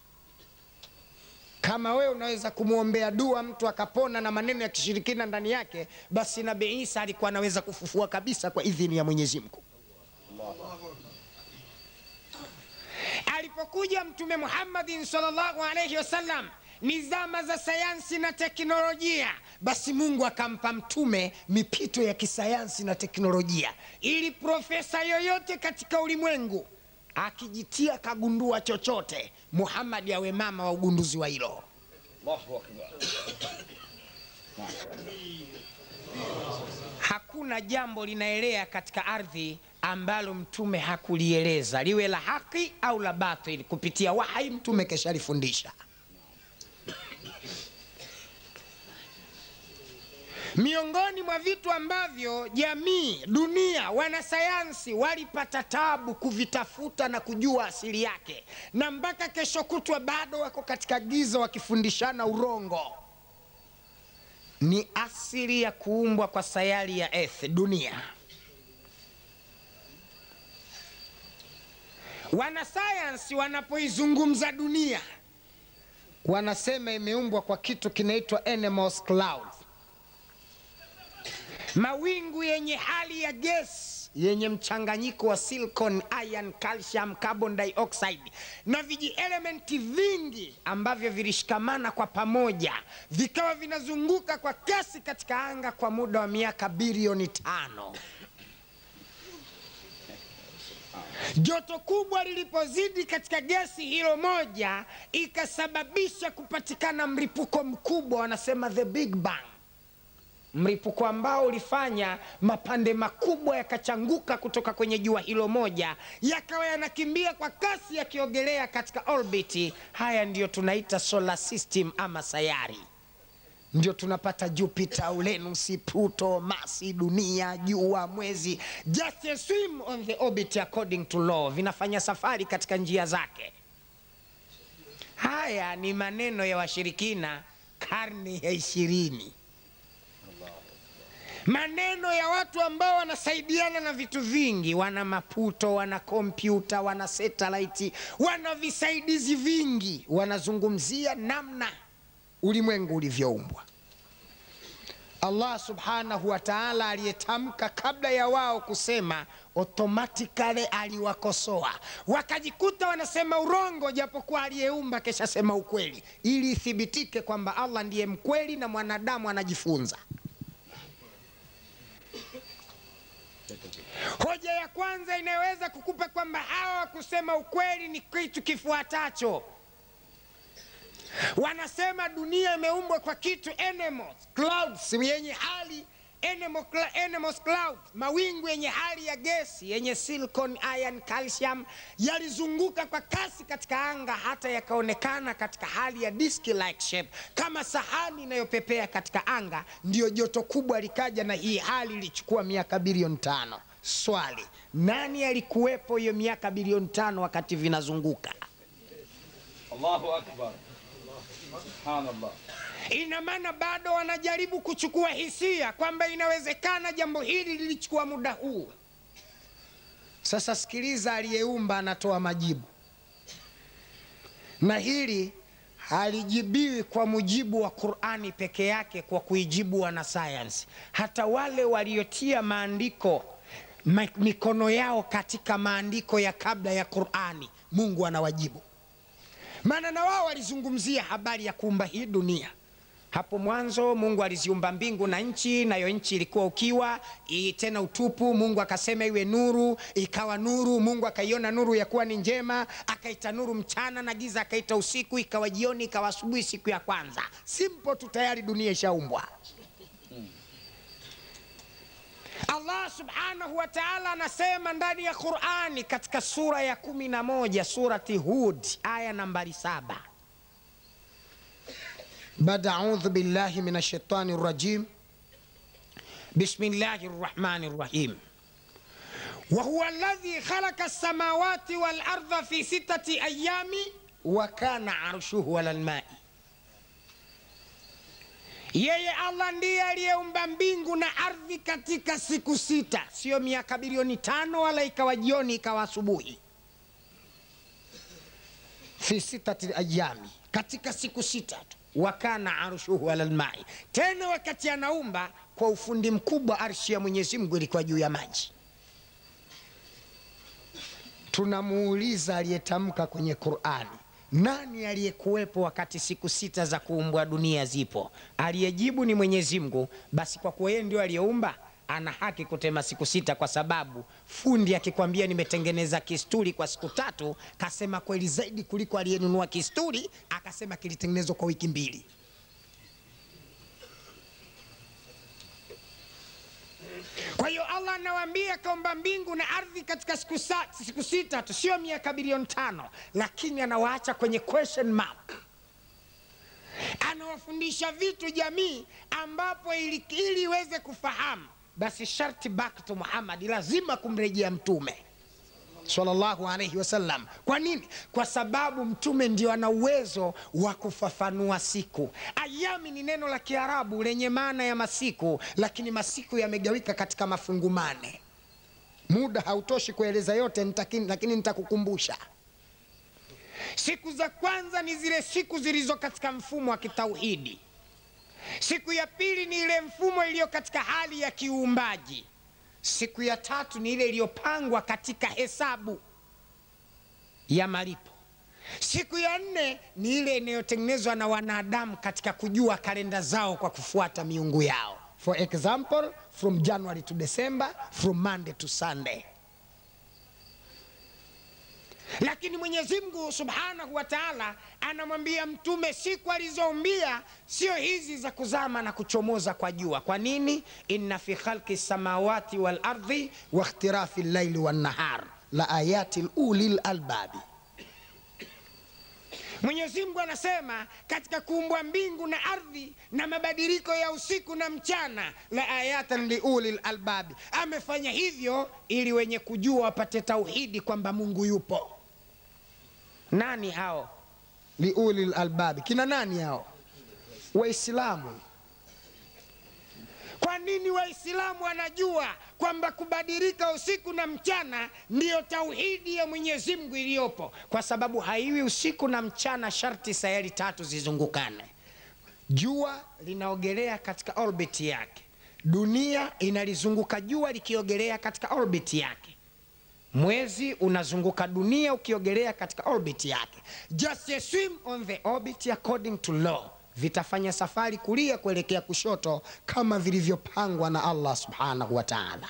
kama wewe unaweza kumwombea dua mtu akapona na maneno ya kishirikina ndani yake basi nabii isa alikuwa anaweza kufufua kabisa kwa idhini ya mwenyezi mungu alipokuja mtume muhammadin salllahu alaihi wasallam ni zama za sayansi na teknolojia basi mungu akampa mtume mipito ya kisayansi na teknolojia ili profesa yoyote katika ulimwengu akijitia kagundua chochote muhammadi awe mama wa ugunduzi wa hilo Allahu akbar. hakuna jambo linaelea katika ardhi ambalo mtume hakulieleza liwe la haki au la batil kupitia wahai mtume keshalifundisha miongoni mwa vitu ambavyo jamii dunia wanasayansi walipata tabu kuvitafuta na kujua asili yake na mpaka kesho kutwa bado wako katika giza wakifundishana urongo ni asili ya kuumbwa kwa sayari ya earth dunia wanasayansi wanapoizungumza dunia wanasema imeumbwa kwa kitu kinaitwa animals cloud mawingu yenye hali ya gesi yenye mchanganyiko wa silicon, iron, calcium, carbon dioxide na vijielementi vingi ambavyo vilishikamana kwa pamoja vikawa vinazunguka kwa kasi katika anga kwa muda wa miaka bilioni tano. Joto kubwa lilipozidi katika gesi hilo moja, ikasababisha kupatikana mlipuko mkubwa, wanasema the big bang mlipuko ambao ulifanya mapande makubwa yakachanguka kutoka kwenye jua hilo moja yakawa yanakimbia kwa kasi yakiogelea katika orbiti. Haya ndiyo tunaita solar system ama sayari, ndio tunapata Jupiter, Uranus, Pluto, Mars, dunia, jua, mwezi, just a swim on the orbit according to law, vinafanya safari katika njia zake. Haya ni maneno ya washirikina karne ya ishirini maneno ya watu ambao wanasaidiana na vitu vingi, wana maputo, wana kompyuta, wana satellite, wana visaidizi vingi, wanazungumzia namna ulimwengu ulivyoumbwa. Allah subhanahu wa ta'ala aliyetamka kabla ya wao kusema, automatically aliwakosoa, wakajikuta wanasema urongo, japokuwa aliyeumba kesha sema ukweli, ili ithibitike kwamba Allah ndiye mkweli na mwanadamu anajifunza. Hoja ya kwanza inayoweza kukupa kwamba hawa kusema ukweli ni kitu kifuatacho. Wanasema dunia imeumbwa kwa kitu animals, clouds yenye hali animal, animals cloud, mawingu yenye hali ya gesi yenye silicon, iron, calcium yalizunguka kwa kasi katika anga hata yakaonekana katika hali ya disk like shape kama sahani inayopepea katika anga. Ndiyo joto kubwa likaja, na hii hali ilichukua miaka bilioni tano. Swali, nani alikuwepo hiyo miaka bilioni tano wakati vinazunguka? Allahu akbar. Subhanallah. Ina maana bado wanajaribu kuchukua hisia kwamba inawezekana jambo hili lilichukua muda huu. Sasa sikiliza, aliyeumba anatoa majibu, na hili halijibiwi kwa mujibu wa Qur'ani peke yake, kwa kuijibu wanasayansi. Hata wale waliotia maandiko ma- mikono yao katika maandiko ya kabla ya Qur'ani, Mungu anawajibu, maana na wao walizungumzia habari ya kuumba hii dunia. Hapo mwanzo Mungu aliziumba mbingu na nchi, nayo nchi ilikuwa ukiwa i- tena utupu. Mungu akasema iwe nuru, ikawa nuru. Mungu akaiona nuru ya kuwa ni njema, akaita nuru mchana na giza akaita usiku, ikawa jioni, ikawa asubuhi, siku ya kwanza. Simple tu, tayari dunia ishaumbwa. Allah subhanahu wa ta'ala anasema ndani ya Qur'ani katika sura ya kumi na moja surati Hud aya nambari saba بعد أعوذ بالله من الشيطان الرجيم بسم الله الرحمن الرحيم وهو الذي خلق السماوات والأرض في ستة أيام وكان عرشه على الماء yeye allah ndiye aliyeumba mbingu na ardhi katika siku sita sio miaka bilioni tano wala ikawa jioni ikawa asubuhi fi sitati ayami katika siku sita tu wakana arshuhu ala lmai tena wakati anaumba kwa ufundi mkubwa arshi ya mwenyezi mungu ilikuwa juu ya maji tunamuuliza aliyetamka kwenye qurani nani aliyekuwepo wakati siku sita za kuumbwa dunia zipo aliyejibu ni mwenyezi mungu basi kwa kuwa yeye ndio aliyeumba ana haki kutema siku sita kwa sababu fundi akikwambia nimetengeneza kisturi kwa siku tatu kasema kweli zaidi kuliko aliyenunua kisturi akasema kilitengenezwa kwa wiki mbili kwa hiyo allah anawaambia kaumba mbingu na ardhi katika siku, sa, siku sita tu sio miaka bilioni tano lakini anawaacha kwenye question mark anawafundisha vitu jamii ambapo ili ili iweze kufahamu basi sharti back to muhammad lazima kumrejea mtume sallallahu alaihi wasallam kwa nini kwa sababu mtume ndio ana uwezo wa kufafanua siku ayami ni neno la kiarabu lenye maana ya masiku lakini masiku yamegawika katika mafungu mane muda hautoshi kueleza yote nitaki- lakini nitakukumbusha siku za kwanza ni zile siku zilizo katika mfumo wa kitauhidi siku ya pili ni ile mfumo iliyo katika hali ya kiuumbaji siku ya tatu ni ile iliyopangwa katika hesabu ya malipo siku ya nne ni ile inayotengenezwa na wanadamu katika kujua kalenda zao kwa kufuata miungu yao for example from january to december from monday to sunday lakini mwenyezi mungu subhanahu wa taala anamwambia mtume siku alizoumbia sio hizi za kuzama na kuchomoza kwa jua kwa nini inna fi khalqi samawati wal ardhi wa ikhtilafi llaili wannahar la ayati uli lalbabi mwenyezi mungu anasema katika kuumbwa mbingu na ardhi na mabadiliko ya usiku na mchana la ayatan liuli lalbabi amefanya hivyo ili wenye kujua wapate tauhidi kwamba mungu yupo nani hao liuli lalbabi kina nani hao waislamu kwa nini waislamu wanajua kwamba kubadilika usiku na mchana ndiyo tauhidi ya mwenyezi mungu iliyopo kwa sababu haiwi usiku na mchana sharti sayari tatu zizungukane jua linaogelea katika orbit yake dunia inalizunguka jua likiogelea katika orbit yake mwezi unazunguka dunia ukiogelea katika orbit yake just a swim on the orbit according to law vitafanya safari kulia kuelekea kushoto kama vilivyopangwa na allah subhanahu wa taala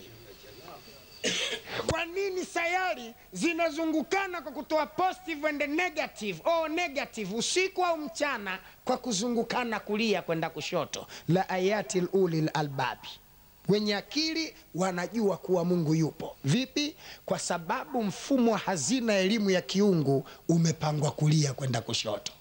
kwa nini sayari zinazungukana kwa kutoa positive and negative or negative usiku au mchana kwa kuzungukana kulia kwenda kushoto la ayati luli lalbabi wenye akili wanajua kuwa mungu yupo vipi kwa sababu mfumo wa hazina ya elimu ya kiungu umepangwa kulia kwenda kushoto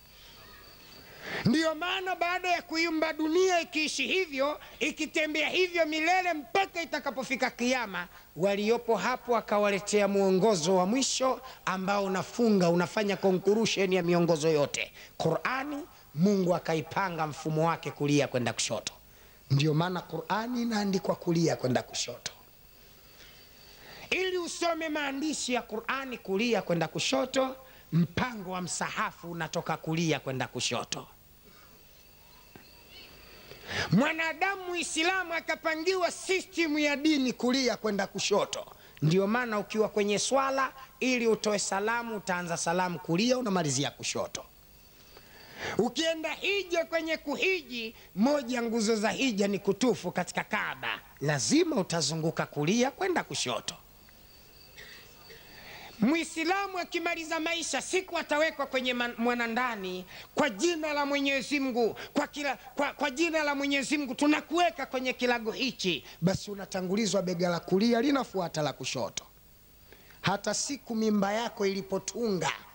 ndiyo maana baada ya kuiumba dunia ikiishi hivyo ikitembea hivyo milele mpaka itakapofika kiama waliopo hapo akawaletea mwongozo wa mwisho ambao unafunga unafanya conclusion ya miongozo yote qurani mungu akaipanga mfumo wake kulia kwenda kushoto ndiyo maana qurani inaandikwa kulia kwenda kushoto ili usome maandishi ya qurani kulia kwenda kushoto mpango wa msahafu unatoka kulia kwenda kushoto mwanadamu muislamu akapangiwa sistimu ya dini kulia kwenda kushoto ndio maana ukiwa kwenye swala ili utoe salamu utaanza salamu kulia unamalizia kushoto ukienda hija kwenye kuhiji moja nguzo za hija ni kutufu katika kaaba lazima utazunguka kulia kwenda kushoto mwislamu akimaliza maisha siku atawekwa kwenye man- mwanandani kwa jina la mwenyezi mungu kwa, kila, kwa, kwa jina la mwenyezi mungu tunakuweka kwenye kilago hichi basi unatangulizwa bega la kulia linafuata la kushoto hata siku mimba yako ilipotunga